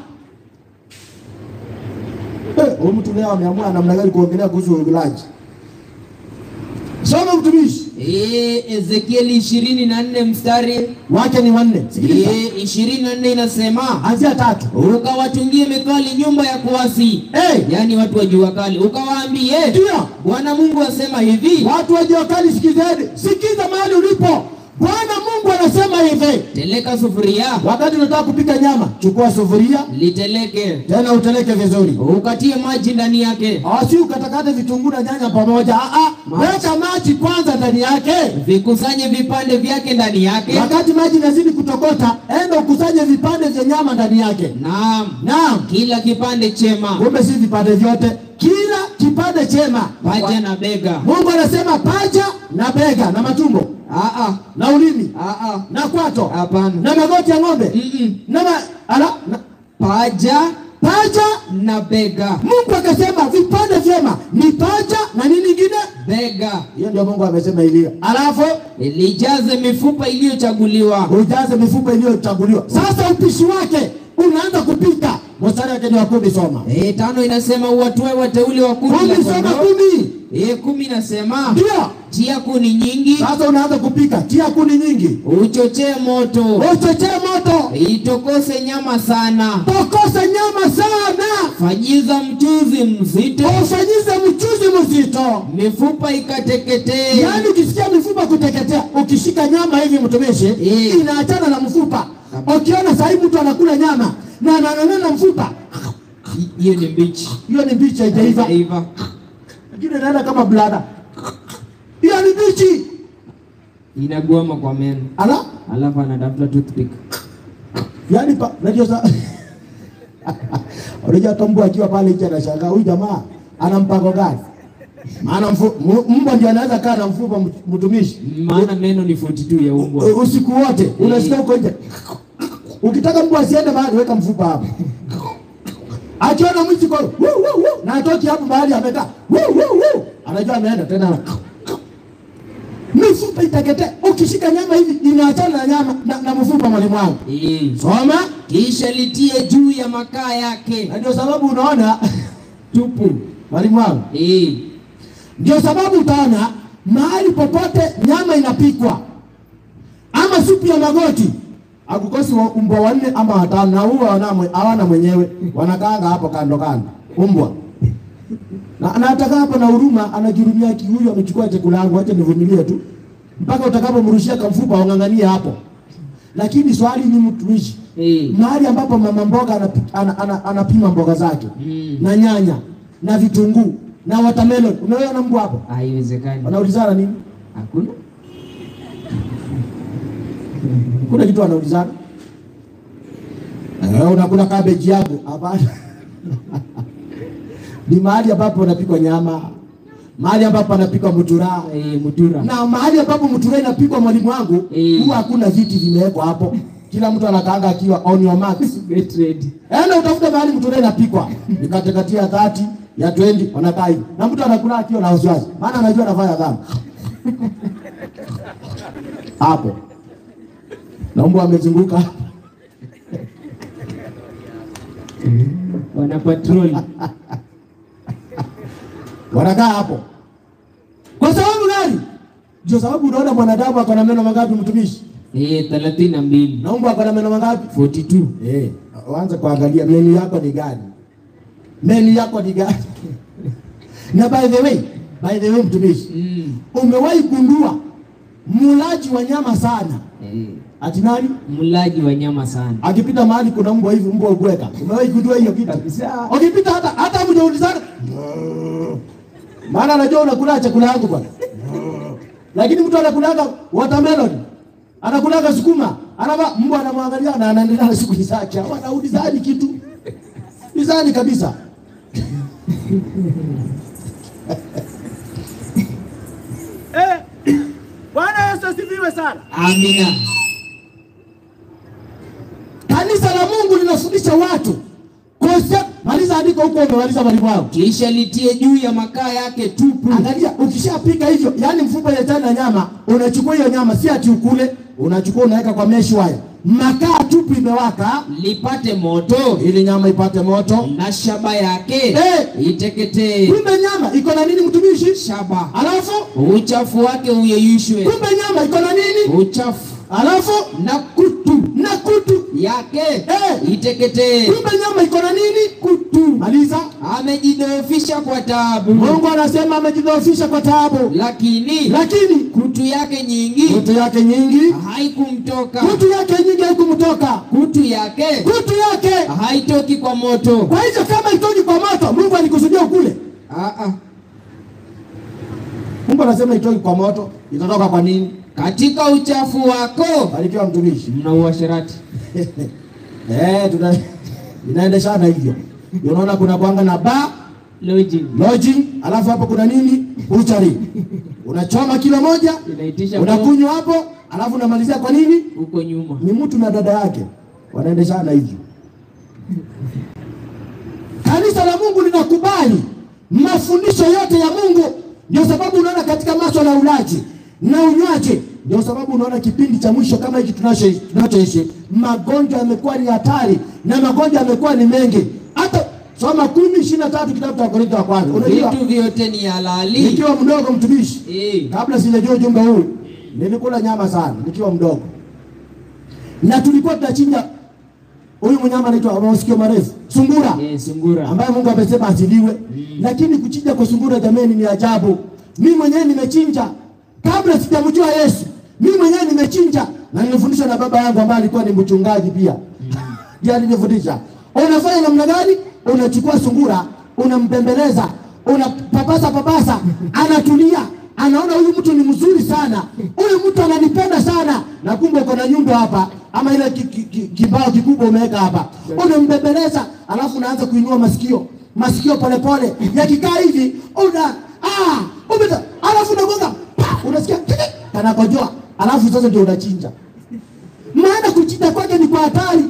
Eh, huyu mtu leo ameamua namna gani kuongelea kuhusu ulaji. Soma mtumishi Eh, Ezekieli ishirini na nne mstari wake ni wanne. Sikiliza. eh, ishirini na nne inasema Anzia tatu. ukawatungie methali nyumba ya kuasi, Eh, yaani watu wa jua kali, ukawaambie ndio. Bwana Mungu asema hivi, Watu wa jua kali sikizeni. Sikiza mahali ulipo. Bwana Mungu anasema hivi. teleka sufuria Wakati unataka kupika nyama, chukua sufuria, liteleke, tena uteleke vizuri. ukatie maji ndani yake, Asi ukatakate vitunguu na nyanya pamoja. Ah ah, weka maji kwanza ndani yake. vikusanye vipande vyake ndani yake. Wakati maji inazidi kutokota, enda ukusanye vipande vya nyama ndani yake. Naam, Naam. kila kipande chema, Kumbe si vipande vyote, kila kipande chema. paja na bega. Mungu anasema paja na bega na matumbo Ah, ah, na ulimi ah, ah. na kwato Hapana. na magoti ya ng'ombe Mm-mm. na ma, ala, na, Paja paja. na bega, Mungu akasema vipande vyema ni paja na nini ingine. bega Hiyo ndio Mungu amesema hivyo, alafu lijaze mifupa iliyochaguliwa. ujaze mifupa iliyochaguliwa. Sasa upishi wake unaanza kupika. Mstari wake ni wa kumi, soma E, tano inasema uwatoe wateule wa kundi la kumi, soma kondoo. kumi, E, kumi inasema ndio tia kuni nyingi, sasa unaanza kupika. Tia kuni nyingi, uchochee moto, uchochee moto, itokose nyama sana, tokosa nyama sana, fanyiza mchuzi mzito, ufanyize mchuzi mzito. mifupa ikateketee. Yaani ukisikia mifupa kuteketea, ukishika nyama hivi mtumishi, Eh. inaachana na mfupa. Ukiona sahii mtu anakula nyama na ananana mfupa, Hiyo ni mbichi, hiyo ni mbichi, haijaiva. Haijaiva. Lakini inaenda kama blada, hiyo ni mbichi. inagwama kwa meno, Ala, alafu anatafuta toothpick. yaani pa, unajua sa unajua tombo akiwa pale nje anashangaa huyu jamaa ana mpango gani? Maana mfu- mu- mbwa ndio anaweza kaa na mfupa mtu- mtumishi Maana meno ni 42 ya umbwa. U- usiku wote unasikia huko nje. Ukitaka mbwa asiende mahali, weka mfupa hapo. Akiona mwizi kwa wuu, wuu, wuu, na atoki hapo mahali amekaa, wuu, wuu, wuu, anajua ameenda tena. Mifupa itaketea. Ukishika nyama hivi inaachana na nyama na, na mfupa, mwalimu wangu. Eh, Soma. kisha litie juu ya makaa yake Na ndio sababu unaona tupu. mwalimu wangu, Eh, ndio sababu utaona mahali popote nyama inapikwa ama supu ya magoti akukosi wa- umbwa wanne ama watano, na huwa hawana mwe- hawana mwenyewe, wanakaanga hapo kando kando umbwa na anataka hapo na huruma, anajurumia ki huyu amechukua chakula yangu, acha nivumilie tu mpaka utakapomrushia kamfupa wang'ang'anie hapo. Lakini swali ni mtumishi, eh, mahali ambapo mama mboga anapi- ana- ana- anapima mboga zake Mm. na nyanya na vitunguu na watermelon, umeona mbwa hapo haiwezekani. wanaulizana nini? Hakuna. Kuna kitu wanaulizana eh, unakula cabbage yangu? Hapana. ni mahali ambapo wanapikwa nyama, mahali ambapo anapikwa mutura Eh, mutura. na mahali ambapo mutura inapikwa, mwalimu wangu, Eh. huwa hakuna viti vimewekwa hapo, kila mtu anakaanga akiwa on your marks. Get ready. Enda utafute mahali mutura inapikwa, nikatekatia 30 ya 20 wanakaa hivi, na mtu anakula akiwa na wasiwasi, maana anajua anafanya dhambi hapo, na mbwa amezunguka Wana patrol. wanakaa hapo. Kwa sababu gani? Ndio sababu unaona mwanadamu ako na meno mangapi, mtumishi? Eh, thelathini na mbili. Na mbwa ako na meno mangapi? 42. Eh, waanze kuangalia menu yako ni gani, menu yako ni gani? na by the way, by the way, mtumishi, Mm. umewahi gundua mulaji wa nyama sana Eh, ati nani mlaji wa nyama sana. akipita mahali kuna mbwa hivi, mbwa ubweka. Umewahi gundua hiyo kitu? Kabisa. Ukipita hata hata mjaulizana, maana anajua unakula chakula yangu bwana. Lakini mtu anakulaga watermelon, anakulaga sukuma, anava mbwa anamwangalia na anaendelea na shughuli zake. Wanaulizani kitu ulizani kabisa. Eh, Bwana Yesu asifiwe sana. Amina. Kanisa la Mungu linafundisha watu concept. Maliza andiko huko, umemaliza mwalimu wangu. Kisha litie juu ya makaa yake tupu. Angalia, ukishapika hivyo, yani mfupa ya chana nyama, unachukua hiyo nyama, si ati ukule, unachukua unaweka kwa mesh wire, makaa tupu imewaka, lipate moto ili nyama ipate moto. na shaba yake Eh. iteketee. Kumbe nyama iko na nini, mtumishi? Shaba Alafu uchafu wake uyeyushwe, kumbe nyama iko na nini? uchafu Alafu na kutu na kutu. yake Eh. iteketee. Kumbe nyama iko na nini? Kutu. Maliza. Amejidhoofisha kwa taabu, Mungu anasema amejidhoofisha kwa taabu, lakini lakini kutu yake nyingi kutu yake nyingi, haikumtoka. kutu yake nyingi haikumtoka, Kutu yake kutu yake. haitoki kwa moto. Kwa hivyo kama itoki kwa moto, Mungu alikusudia ukule. Ah, ah. Mungu anasema itoki kwa moto, itatoka kwa nini? Katika uchafu wako Barikiwa mtumishi. mna uasherati. Eh, tuna inaendeshana hivyo. Ndio Unaona kuna kwanga na bar Lodging lodging, alafu hapo kuna nini? Butchery. Unachoma kilo moja, inaitisha unakunywa hapo, alafu unamalizia kwa nini? huko nyuma. Ni mtu na dada yake wanaendeshana hivyo. Kanisa la Mungu linakubali mafundisho yote ya Mungu. Ndio sababu unaona katika masuala ya ulaji na unywaji, ndio sababu unaona kipindi cha mwisho kama hiki tunacho- tunachoishi, magonjwa yamekuwa ni hatari na magonjwa yamekuwa ni mengi. Hata soma kumi ishirini na tatu kitabu cha Wakorintho wa kwanza. Unajua, Vitu vyote ni halali. nikiwa mdogo mtumishi Eh. kabla sijajua ujumbe huu, nilikula nyama sana nikiwa mdogo, na tulikuwa tunachinja huyu mnyama anaitwa masikio marefu, sungura, Eh, sungura. ambaye Mungu amesema asiliwe. Lakini kuchinja kwa sungura, jameni, ni ajabu. Mimi mwenyewe nimechinja kabla sijamjua Yesu, mimi mwenyewe nimechinja, na nilifundishwa na baba yangu ambaye alikuwa ni mchungaji pia, ndiye alinifundisha. Unafanya namna gani? Unachukua sungura, unampembeleza, unapapasa papasa, anatulia anaona huyu mtu ni mzuri sana, huyu mtu ananipenda sana, na kumbe uko na nyundo hapa ama ile ki- ki- ki- kibao kikubwa umeweka hapa, unambembeleza, alafu unaanza kuinua masikio masikio polepole, yakikaa hivi una ah, umeta, alafu unagonga pa, unasikia kiki, kanakojoa, alafu sasa ndio unachinja. Maana kuchinja kwake ni kwa hatari.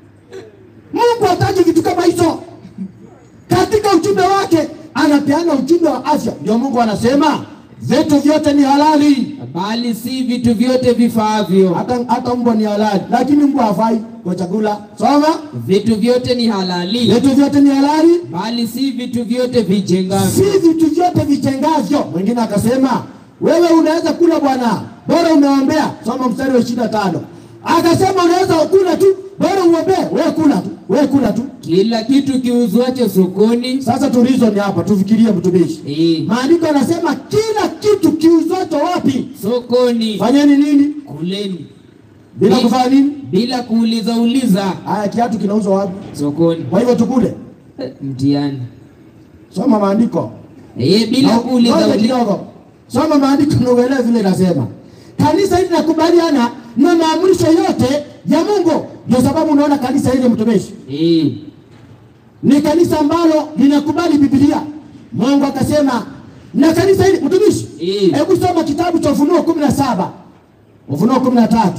Mungu hataki vitu kama hizo katika ujumbe wake anapeana ujumbe wa afya. Ndio Mungu anasema vitu vyote ni halali, Bali si vitu vyote vifaavyo. hata hata mbwa ni halali, lakini mbwa hafai kwa chakula. Soma, Vitu vyote ni halali. vitu vyote ni halali, Bali si vitu vyote vijengavyo. si vitu vyote vitengavyo. Mwingine akasema wewe unaweza kula bwana, bora umeombea. Soma mstari wa ishirini na tano akasema unaweza kula tu, bora uombee. Wewe kula tu, wewe kula tu. Kila kitu kiuzwacho sokoni Sasa tu reason hapa, tufikirie mtumishi. eh, Maandiko yanasema kila kitu kiuzwacho wapi, sokoni fanyeni nini? kuleni bila kufanya nini? bila kuuliza uliza Haya, kiatu kinauzwa wapi? sokoni. Kwa hivyo tukule, Eh, Mtihani soma maandiko eh, bila Na- kuuliza ngoja uliza. kidogo, soma maandiko na uelewe vile inasema. Kanisa hili linakubaliana na maamrisho yote ya Mungu. Ndio sababu unaona kanisa hili mtumishi Eh, ni kanisa ambalo linakubali Biblia Mungu akasema na kanisa hili mtumishi, Eh. hebu soma kitabu cha Ufunuo kumi na saba Ufunuo kumi na tatu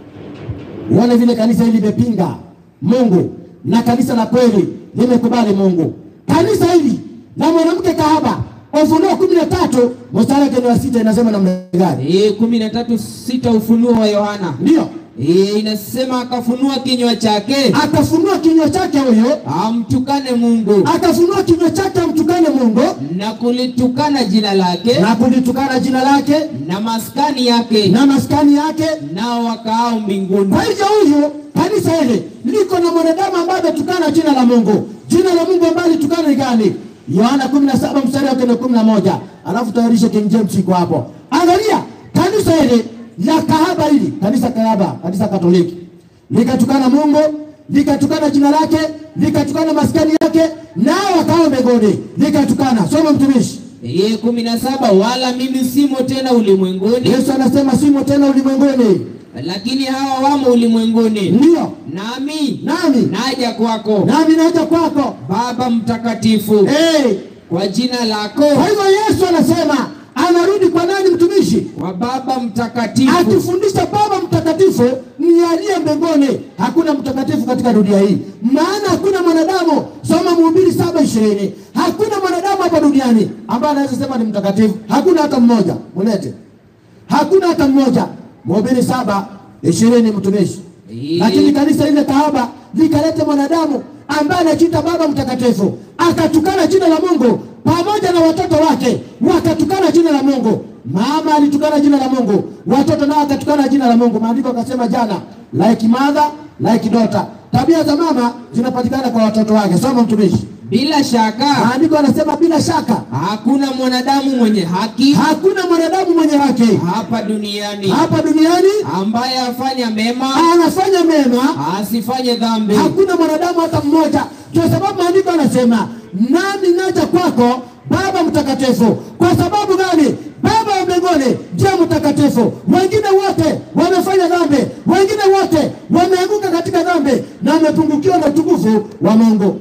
uone vile kanisa hili limepinga Mungu na kanisa la kweli limekubali Mungu. Kanisa hili la mwanamke kahaba, Ufunuo kumi na tatu mstari wake ni wa sita, inasema namna gani? Eh, kumi na tatu sita Ufunuo wa Yohana Ndio Eh, inasema akafunua kinywa chake akafunua kinywa chake huyo, amtukane Mungu akafunua kinywa chake amtukane Mungu na kulitukana jina lake na kulitukana jina lake na maskani yake na maskani yake. nao wakaao mbinguni. Kwa hivyo huyu kanisa hili liko na mwanadamu ambaye ametukana jina la Mungu. Jina la Mungu ambaye alitukana ni gani? Yohana 17 mstari wake ni 11. Alafu tayarishe King James iko hapo. Angalia kanisa hili la kahaba hili, kanisa kahaba, kanisa Katoliki likatukana Mungu, likatukana jina lake, likatukana maskani yake, nao wakao mbinguni, likatukana. Soma mtumishi. Eh, kumi na saba wala mimi simo tena ulimwenguni, Yesu anasema simo tena ulimwenguni, lakini hawa wamo ulimwenguni, ndio nami nami naja kwako nami naja kwako. Baba Mtakatifu, Hey, kwa jina lako, Kwa hivyo Yesu anasema anarudi kwa nani mtumishi? kwa Baba Mtakatifu. Akifundisha Baba Mtakatifu ni aliye mbinguni. Hakuna mtakatifu katika dunia hii, maana hakuna mwanadamu. Soma Mhubiri saba ishirini. Hakuna mwanadamu hapa duniani ambaye anaweza sema ni mtakatifu. Hakuna hata mmoja, mulete. Hakuna hata mmoja. Mhubiri saba ishirini, mtumishi. Eh. Lakini kanisa lile kahaba likaleta mwanadamu ambaye anajiita Baba Mtakatifu, akatukana jina la Mungu pamoja na watoto wake wakatukana jina la Mungu. Mama alitukana jina la Mungu, watoto nao wakatukana jina la Mungu. Maandiko akasema jana, like mother like daughter. Tabia za mama zinapatikana kwa watoto wake. Soma mtumishi. Bila shaka Maandiko anasema bila shaka hakuna mwanadamu mwenye haki hakuna mwanadamu mwenye haki hapa duniani hapa duniani ambaye afanya mema anafanya mema asifanye dhambi. hakuna mwanadamu hata mmoja. Kwa sababu maandiko anasema nami naja kwako Baba Mtakatifu. Kwa sababu gani? Baba wa mbinguni ndiye mtakatifu, wengine wote wamefanya dhambi, wengine wote wameanguka katika dhambi na wamepungukiwa na utukufu wa Mungu.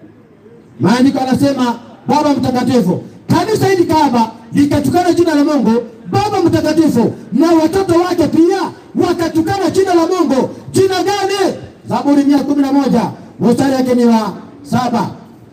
Maandiko anasema Baba Mtakatifu. Kanisa hili kahaba likatukana jina la Mungu Baba Mtakatifu, na watoto wake pia wakatukana jina la Mungu. Jina gani? Zaburi mia kumi na moja mstari wake ni wa saba.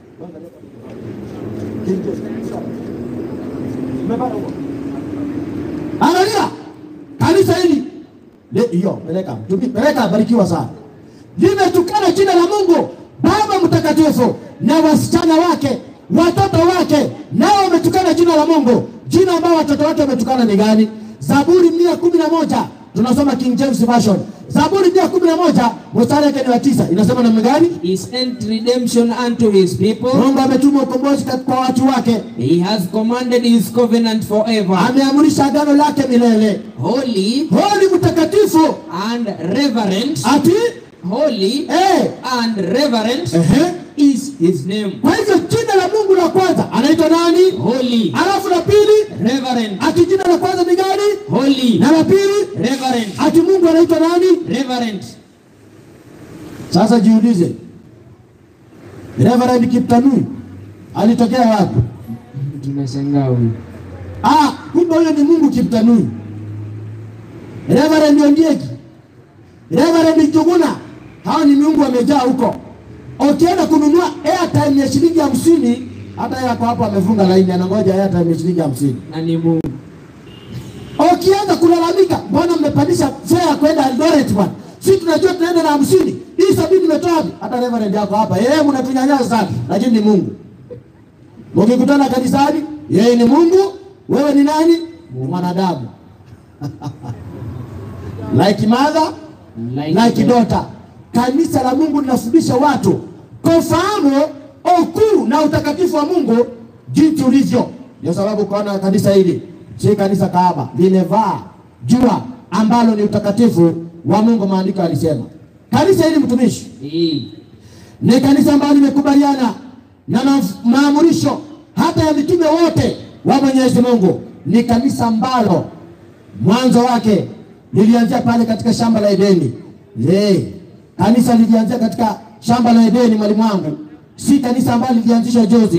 Angalia kanisa hili Le- hiyo, peleka Tumi- peleka, barikiwa sana. Limetukana jina la Mungu Baba Mtakatifu, na wasichana wake watoto wake nao wametukana jina la Mungu. Jina ambao watoto wake wametukana ni gani? Zaburi mia kumi na moja tunasoma King James Version. Zaburi mia kumi na moja mstari wake ni wa tisa inasema namna gani? He sent redemption unto his people. Mungu ametuma ukombozi kwa watu wake, He has commanded his covenant forever. ameamrisha agano lake milele. Holy Holy mtakatifu and reverent. ati Holy eh, and reverent ehe. is his name. Kwa hivyo jina la Mungu la kwanza anaitwa nani? Holy, Alafu la pili reverent, ati jina la kwanza ni gani? holy, Na la pili reverent, ati Mungu anaitwa nani? reverent. Sasa jiulize, Reverend Kiptanui alitokea wapi? Tunashangaa huyu. Ah, kumbe huyo ni Mungu Kiptanui. Reverend Ondieki, Reverend Juguna, hao ni miungu wamejaa huko. Ukienda kununua airtime ya shilingi hamsini, hata yeye ako hapo amefunga laini, anangoja airtime ya shilingi hamsini. Na ni Mungu. Ukianza kulalamika, mbona mmepandisha fare kwenda Eldoret bwana? Si tunajua tunaenda na hamsini, hii sabini imetoa wapi? Hata reverend yako hapa, yeye mnatunyanyasa sana, lakini ni Mungu. Mkikutana kanisani, yeye ni Mungu, wewe ni nani? Ni mwanadamu. like mother, Like like God. daughter. Kanisa la Mungu linafundisha watu kufahamu ukuu na utakatifu wa Mungu jinsi ulivyo. Ndio sababu ukaona kanisa hili si kanisa kahaba, limevaa jua ambalo ni utakatifu wa Mungu. Maandiko yalisema kanisa hili mtumishi Eh, ni kanisa ambalo limekubaliana na ma- maamurisho hata ya mitume wote wa Mwenyezi Mungu. Ni kanisa ambalo mwanzo wake lilianzia pale katika shamba la Edeni. Le, kanisa lilianzia katika shamba la Edeni, mwalimu wangu, si kanisa ambalo lilianzishwa juzi.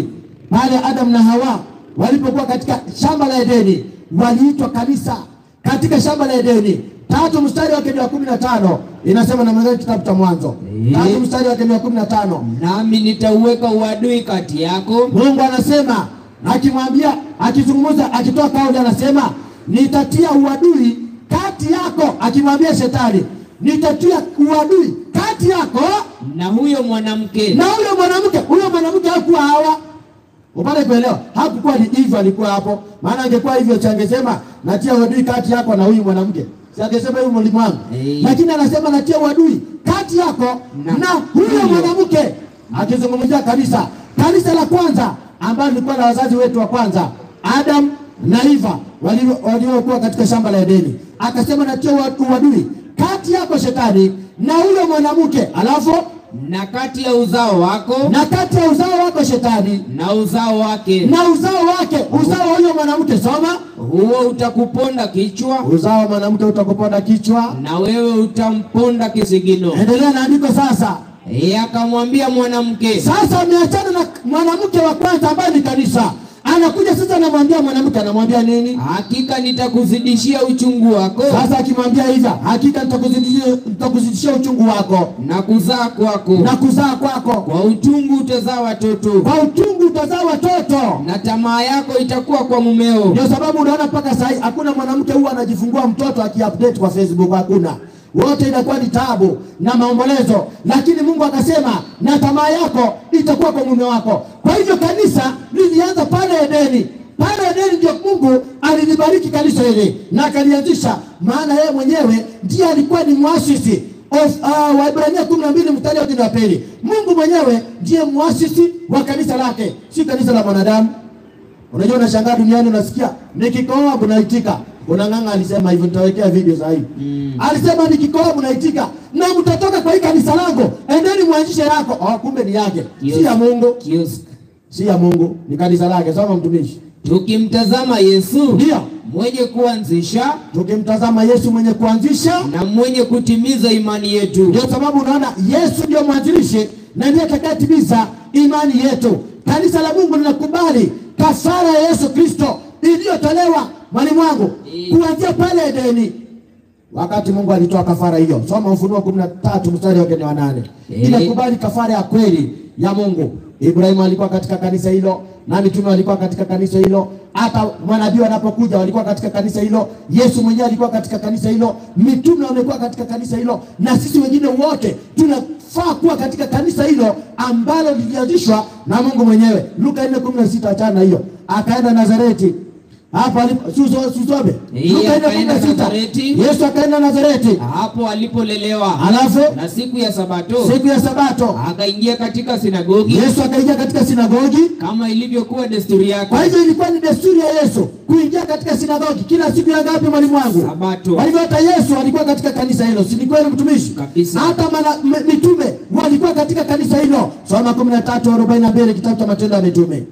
pale Adam na Hawa walipokuwa katika shamba la Edeni, waliitwa kanisa katika shamba la Edeni. Tatu mstari wake ni wa kumi na tano inasema namna gani? Kitabu cha Mwanzo Eh. tatu mstari wake ni wa kumi na tano nami nitauweka uadui kati yako Mungu anasema akimwambia, akizungumza, akitoa kauli, anasema nitatia uadui kati yako, akimwambia shetani, nitatia uadui kati yako na huyo mwanamke na huyo mwanamke. Huyo mwanamke hakuwa Hawa, upate kuelewa, hakukuwa ni hivyo, alikuwa hapo. Maana angekuwa hivyo, changesema natia uadui kati yako na huyu mwanamke, si angesema huyu mlimwangu Eh. lakini anasema natia uadui kati yako Na na, huyo huyo. mwanamke, akizungumzia kanisa, kanisa la kwanza ambalo lilikuwa na wazazi wetu wa kwanza Adam na Eva walio- waliokuwa katika shamba la Edeni. Akasema natia ua- uadui kati yako shetani na huyo mwanamke, alafu na kati ya uzao wako na kati ya uzao wako shetani na uzao wake na uzao wake, uzao wa huyo mwanamke. Soma, huo utakuponda kichwa uzao wa mwanamke utakuponda kichwa. na wewe utamponda kisigino. Endelea na andiko sasa. Yeye akamwambia mwanamke, Sasa ameachana na mwanamke wa kwanza ambaye ni kanisa, anakuja sasa, anamwambia mwanamke, anamwambia nini? hakika nitakuzidishia uchungu wako Sasa akimwambia hivyo, hakika nitakuzidishia nitakuzidishia uchungu wako na kuzaa kwako, na kuzaa kwako, kwa uchungu utazaa watoto, kwa uchungu utazaa watoto. na tamaa yako itakuwa kwa mumeo, Ndio sababu unaona mpaka sasa hivi hakuna mwanamke huwa anajifungua mtoto akiupdate kwa Facebook, hakuna. Wote inakuwa ni taabu na maombolezo, lakini Mungu akasema na tamaa yako itakuwa kwa mume wako. Kwa hivyo kanisa lilianza pale Edeni. Pale Edeni ndio Mungu alilibariki kanisa hili na akalianzisha, maana yeye mwenyewe ndiye alikuwa ni muasisi of uh, Waebrania kumi na mbili mstari wa kumi na pili. Mungu mwenyewe ndiye muasisi wa kanisa lake, si kanisa la mwanadamu. Unajua, unashangaa duniani, unasikia nikikohoa mnaitika. Unang'ang'a alisema hivyo, nitawekea video za hivi mm. Alisema nikikohoa mnaitika na mtatoka kwa hii kanisa langu, endeni mwanzishe yako. Oh, kumbe ni yake, si ya Mungu, Kiosk. si ya Mungu, ni kanisa lake. Soma mtumishi. Tukimtazama Yesu Ndio mwenye kuanzisha tukimtazama Yesu mwenye kuanzisha, na mwenye kutimiza imani yetu, ndio sababu unaona Yesu ndio mwanzilishi na ndiye atakayetimiza imani yetu. Kanisa la Mungu linakubali kafara ya Yesu Kristo iliyotolewa mwalimu wangu Eh. kuanzia pale Edeni wakati Mungu alitoa kafara hiyo. Soma Ufunuo kumi na tatu mstari wake ni wa nane. Eh. Inakubali kafara ya kweli ya Mungu. Ibrahimu alikuwa katika kanisa hilo na mitume walikuwa katika kanisa hilo, hata manabii wanapokuja walikuwa katika kanisa hilo. Yesu mwenyewe alikuwa katika kanisa hilo, mitume wamekuwa katika kanisa hilo, na sisi wengine wote tunafaa kuwa katika kanisa hilo ambalo lilianzishwa na Mungu mwenyewe. Luka 4:16 achana na hiyo, akaenda Nazareti hapa alipo Suso- Susome. Eh, Luka akaenda 4:16. Nazareti. Yesu akaenda Nazareti, hapo alipolelewa, alafu na siku ya Sabato siku ya Sabato akaingia katika sinagogi Yesu akaingia katika sinagogi. kama ilivyokuwa desturi yake. Kwa hivyo ilikuwa ni desturi ya Yesu kuingia katika sinagogi kila siku ya ngapi, mwalimu wangu? Sabato. Kwa hivyo hata Yesu alikuwa katika kanisa hilo, si ni kweli mtumishi? Kabisa. Hata mana, m- mitume walikuwa katika kanisa hilo. Soma 13:42 kitabu cha Matendo ya Mitume.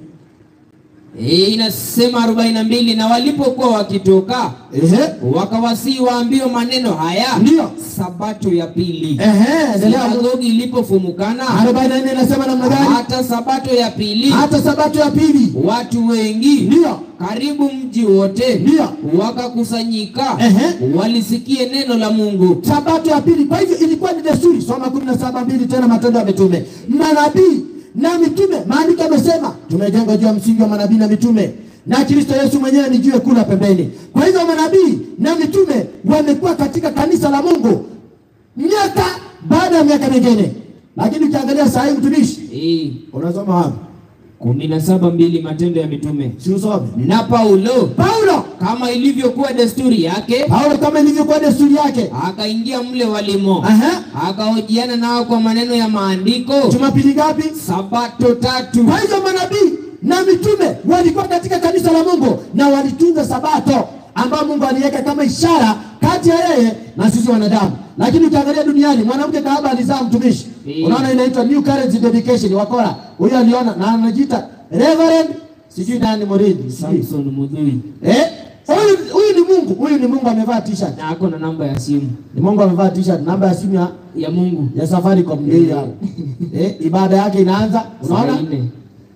Eh, inasema arobaini na mbili na walipokuwa wakitoka Ehe, wakawasii waambiwe maneno haya Ndio. sabato ya pili ehe, endelea. sinagogi ilipofumukana 44 inasema namna gani? hata sabato ya pili Hata sabato ya pili, watu wengi ndio karibu mji wote Ndio. wakakusanyika Ehe. walisikie neno la Mungu sabato ya pili. Kwa hivyo ilikuwa ni desturi. Soma kumi na saba mbili tena Matendo ya Mitume, manabii na mitume. Maandiko yamesema tumejengwa juu ya msingi wa manabii na mitume, na Kristo Yesu mwenyewe ni jiwe kuu la pembeni. Kwa hivyo manabii na mitume wamekuwa katika kanisa la Mungu miaka baada ya miaka mingine, lakini ukiangalia saa hii mtumishi, Eh, unasoma wapi? kumi na saba mbili Matendo ya Mitume Si usome na Paulo Paulo. kama ilivyokuwa desturi yake Paulo kama ilivyokuwa desturi yake, akaingia mle walimo Aha. akahojiana nao kwa maneno ya maandiko Jumapili ngapi? sabato tatu Kwa hivyo manabii na mitume walikuwa katika kanisa la Mungu na walitunza sabato ambayo Mungu aliweka kama ishara kati ya yeye na sisi wanadamu. Lakini ukiangalia duniani, mwanamke kahaba alizaa mtumishi, Eh. unaona inaitwa new currency dedication. Wakora huyo aliona na anajiita Reverend sijui nani Moridi sijui. Samson Mudhui eh, huyu huyu ni Mungu, huyu ni Mungu amevaa t-shirt, na ako na namba ya simu ni Mungu amevaa t-shirt, namba ya simu ya ya Mungu ya Safaricom ndio hiyo hapo. eh, ibada yake inaanza, saa unaona nne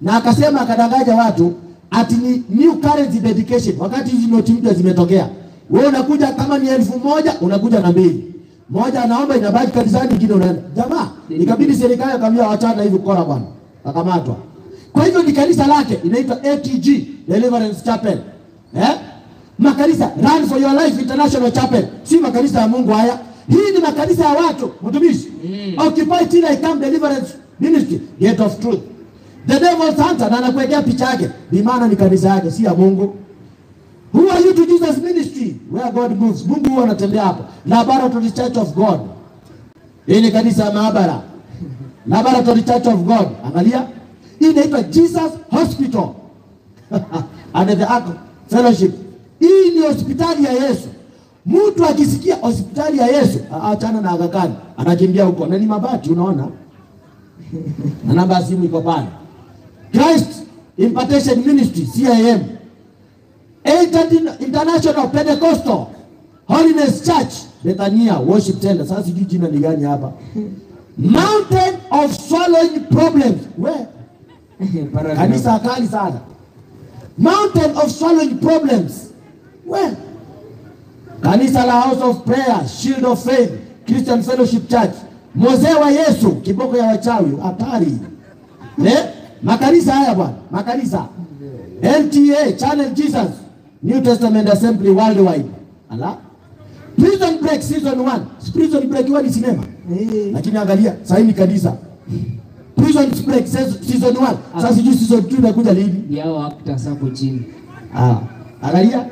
na akasema akadanganya watu ati ni new currency dedication, wakati hizi noti mpya zimetokea. Wewe unakuja kama ni elfu moja unakuja na mbili moja, anaomba inabaki kanisani, nyingine unaenda. Jamaa, ikabidi serikali akamwambia wachana hivi kora bwana, akamatwa. Kwa hivyo ni kanisa lake inaitwa ATG Deliverance Chapel eh? Makanisa Run for Your Life International Chapel, si makanisa ya Mungu haya. Hii ni makanisa ya watu mtumishi. Occupy till I come Deliverance Ministry, Gate of Truth. The Devil's Hunter na anakuwekea picha yake, ni maana ni kanisa yake, si ya Mungu. Who are you to Jesus ministry where God moves? Mungu huwa anatembea hapo. Laboratory Church of God. Hii ni kanisa ya maabara. Laboratory Church of God. Angalia. Hii inaitwa Jesus Hospital. Under the Ark Fellowship. Hii ni hospitali ya Yesu. Mtu akisikia hospitali ya Yesu, a- achana na Aga Khan, anakimbia huko. Na ni mabati unaona? Na namba ya simu iko pale. Christ Impartation Ministry, CIM. Eighth International Pentecostal Holiness Church Bethania Worship Center. Sasa sijui jina ni gani hapa. Mountain of Swallowing Problems. We, Paragraph. kanisa kali sana. Mountain of Swallowing Problems. We, kanisa la House of Prayer, Shield of Faith, Christian Fellowship Church. Mozee wa Yesu, kiboko ya wachawi, hatari. Eh? Makanisa haya bwana, makanisa. LTA, Channel Jesus, New Testament Assembly Worldwide. Ala. Prison Break season 1. Prison Break huwa ni sinema. Lakini angalia, sasa hii ni kanisa. Prison Break se- season 1. Sasa sijui season 2 inakuja lini. Yao actors hapo chini. Ah, angalia.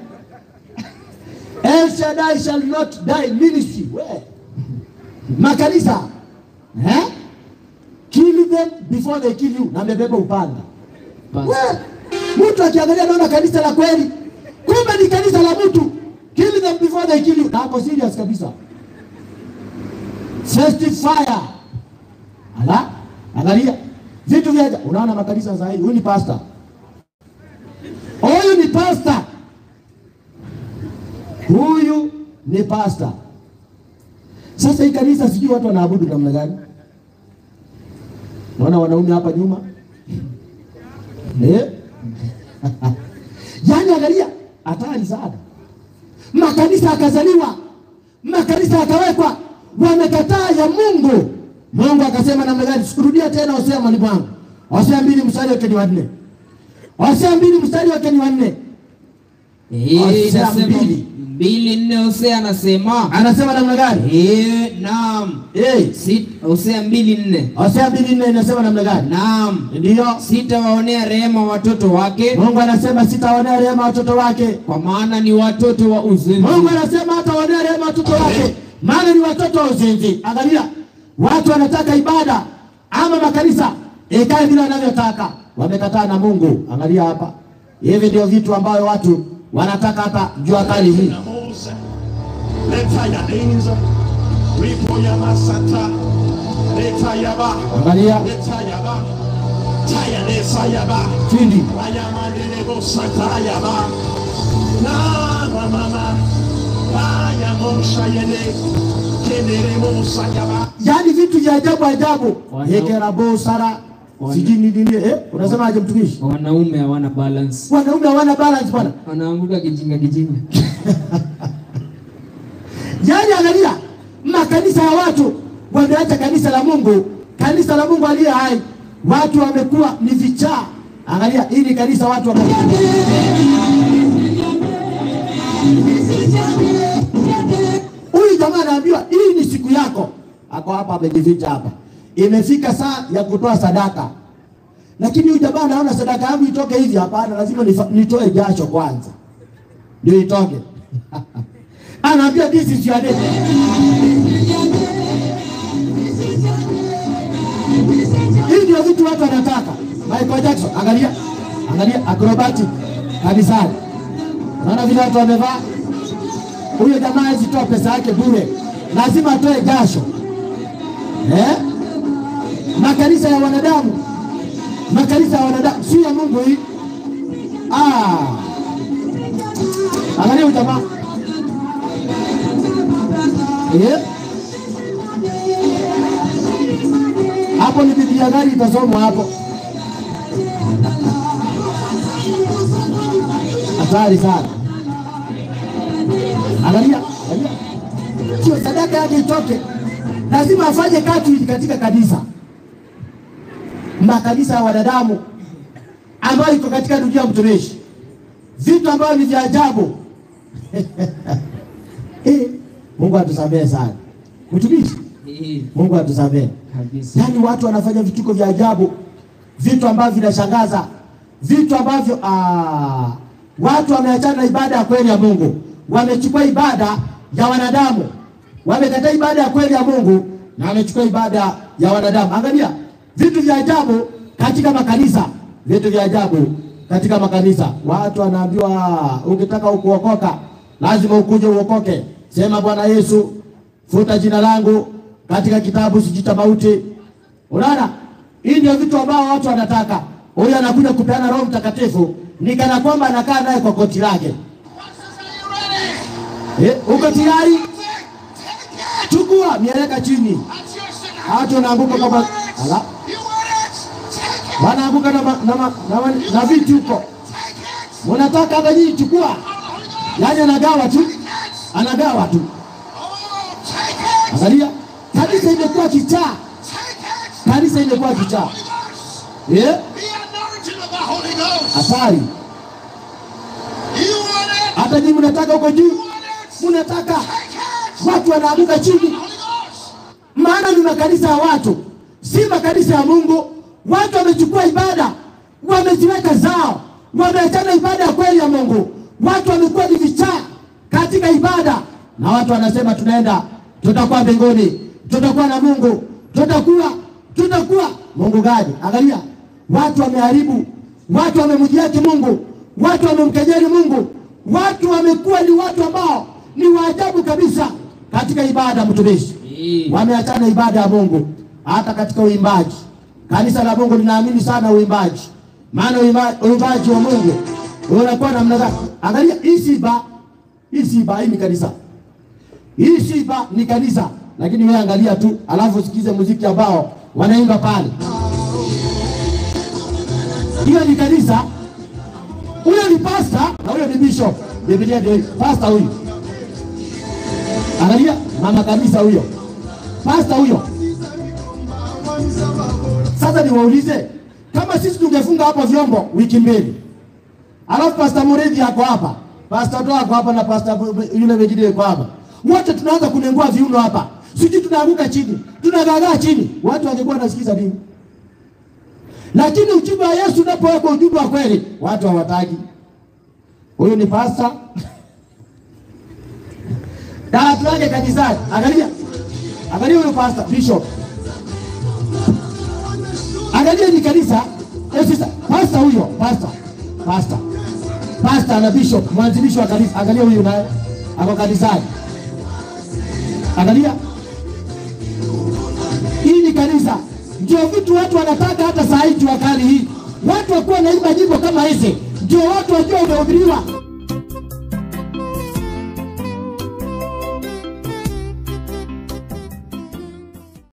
El Shaddai shall not die ministry. We. Makanisa. Eh? Kill them before they kill you. Na amebeba upanga. Pastor. We. Mtu akiangalia naona kanisa la kweli. Kumbe ni kanisa la mtu. Kill them before they kill you. Na hapo serious kabisa. First fire. Ala, angalia. Vitu vya ajabu. unaona makanisa sasa hivi. Huyu ni pastor. Huyu ni pastor. Huyu ni pastor. Sasa hii kanisa sijui watu wanaabudu namna gani? Naona wanaume hapa nyuma. Eh? Yaani angalia, hatari sana. Makanisa akazaliwa, makanisa yakawekwa, wamekataa ya Mungu. Mungu akasema namna gani? Sikurudia tena Hosea mwalimu wangu. Hosea mbili mstari wake ni wanne. Hosea mbili mstari wake ni wanne. Eh, Hosea inasema mbili. mbili nne Hosea anasema Anasema namna gani? eh, naam. Eh, Si- Hosea mbili nne Hosea mbili nne inasema namna gani? naam, Ndiyo. sitawaonea rehema watoto wake, Mungu anasema sitaonea rehema watoto wake. kwa maana ni watoto wa uzinzi. Mungu anasema hataonea rehema watoto wake, maana ni watoto wa uzinzi. Angalia, watu wanataka ibada ama makanisa ikae vile wanavyotaka, wamekataa na Mungu. Angalia hapa, hivi ndio vitu ambayo watu wanataka hata jua kali hii. Namuza. Leta ya ninza. Ripo ya masata. Leta ya ba. Angalia Leta ya ba. Taya nesa ya ba. chini, Waya mandele bo sata ya ba. Na mama. Waya mosha yene. Kendere mosa ya ba. yaani vitu vya ajabu ajabu, Wana- yekerabo sara Wana- sijui ni nini eh, unasemaje mtumishi? Wanaume hawana balance, Wanaume hawana balance bwana. wanaanguka kijinga kijinga. Yaani angalia makanisa ya watu wameacha kanisa la Mungu, kanisa la Mungu aliye hai. Watu wamekuwa ni vichaa. Angalia, hii ni kanisa watu wame Huyu jamaa anaambiwa hii ni siku yako, ako hapa amejificha hapa, imefika saa ya kutoa sadaka, lakini huyu jamaa anaona sadaka yangu itoke hivi. Hapana, lazima nifa- nitoe jasho kwanza ndio itoke. Anaambia this is your day. Hii ndio vitu watu wanataka. Michael Jackson, angalia, angalia acrobatic kanisani. Naona vile watu wamevaa. Huyo jamaa hawezi toa pesa yake bure, lazima atoe jasho eh? Makanisa ya wanadamu, makanisa ya wanadamu, si ya Mungu hii. Ah, angalia huyu jamaa eh? Hapo ni Biblia gani itasomwa hapo? Hatari sana. Angalia, angalia. Sio sadaka yake itoke. Lazima afanye kazi katika kanisa. Makanisa ya wanadamu ambayo iko katika dunia mtumishi. Vitu ambavyo ni vya ajabu. Eh, Mungu atusamehe sana. Mtumishi, Eh, Mungu atusamehe. kabisa. Yaani watu wanafanya vituko vya ajabu, vitu ambavyo vinashangaza, vitu ambavyo ah, watu wameachana na ibada ya kweli ya Mungu, wamechukua ibada ya wanadamu, wamekataa ibada ya kweli ya Mungu na wamechukua ibada ya wanadamu. Angalia vitu vya ajabu katika makanisa, vitu vya ajabu katika makanisa. Watu wanaambiwa ukitaka kuokoka lazima ukuje uokoke, sema Bwana Yesu, futa jina langu katika kitabu sijui cha mauti. Unaona, hii ndio vitu ambao watu wanataka. Huyu anakuja kupeana Roho Mtakatifu ni kana kwamba anakaa naye kwa koti lake. Eh, uko tayari? Chukua mieleka chini, watu wanaanguka kama ala, wanaanguka na, ma- na, ma- na, ma- na viti huko. Unataka hata nyinyi chukua, yaani anagawa tu, anagawa tu. Angalia, kanisa imekuwa kichaa, kanisa imekuwa kichaa. Eh, hatari. Hata nyinyi mnataka huko juu, mnataka watu wanaanguka chini, maana ni makanisa ya watu, si makanisa ya Mungu. Watu wamechukua ibada, wameziweka zao, wameachana ibada ya kweli ya Mungu. Watu wamekuwa ni vichaa katika ibada, na watu wanasema tunaenda, tutakuwa mbinguni, tutakuwa na Mungu, tutakuwa tutakuwa Mungu gani? Angalia, watu wameharibu, watu wamemjiaki Mungu, watu wamemkejeli Mungu, watu wamekuwa ni watu ambao ni waajabu kabisa katika ibada. Mtumishi, Eh, wameachana ibada ya Mungu hata katika uimbaji. Kanisa la Mungu linaamini sana uimbaji, maana uimba- uimbaji wa Mungu unakuwa namna gani? Angalia hii siba, hii siba, hii ni kanisa, hii siba ni kanisa, lakini wewe angalia tu, alafu usikize muziki ambao wanaimba pale. Hiyo ni kanisa, huyo ni pasta na huyo ni bishop. Biblia ndio hii. pasta huyu, angalia mama kanisa huyo, pasta huyo. Sasa niwaulize, kama sisi tungefunga hapo vyombo wiki mbili, alafu pasta Muredi ako hapa, pasta Toa ako hapa na pasta yule mwingine yuko hapa, wote tunaanza kunengua viuno hapa, sijui tunaanguka chini, tunagagaa chini, watu wangekuwa wanasikiza nini? Lakini ujumbe wa Yesu unapowekwa ujumbe wa kweli, watu hawataki. Huyu ni pasta na watu wake kanisani. Angalia, angalia huyu pasta bishop, angalia ni kanisa. Eh, sasa pasta huyo, pasta pasta pasta na bishop, mwanzilishi wa kanisa. Angalia huyu naye ako kanisani, angalia hii ni kanisa. Ndio vitu watu wanataka hata saa hii jua kali hii, watu wakuwa naimba nyimbo kama hizi, ndio watu wakiwa wamehubiriwa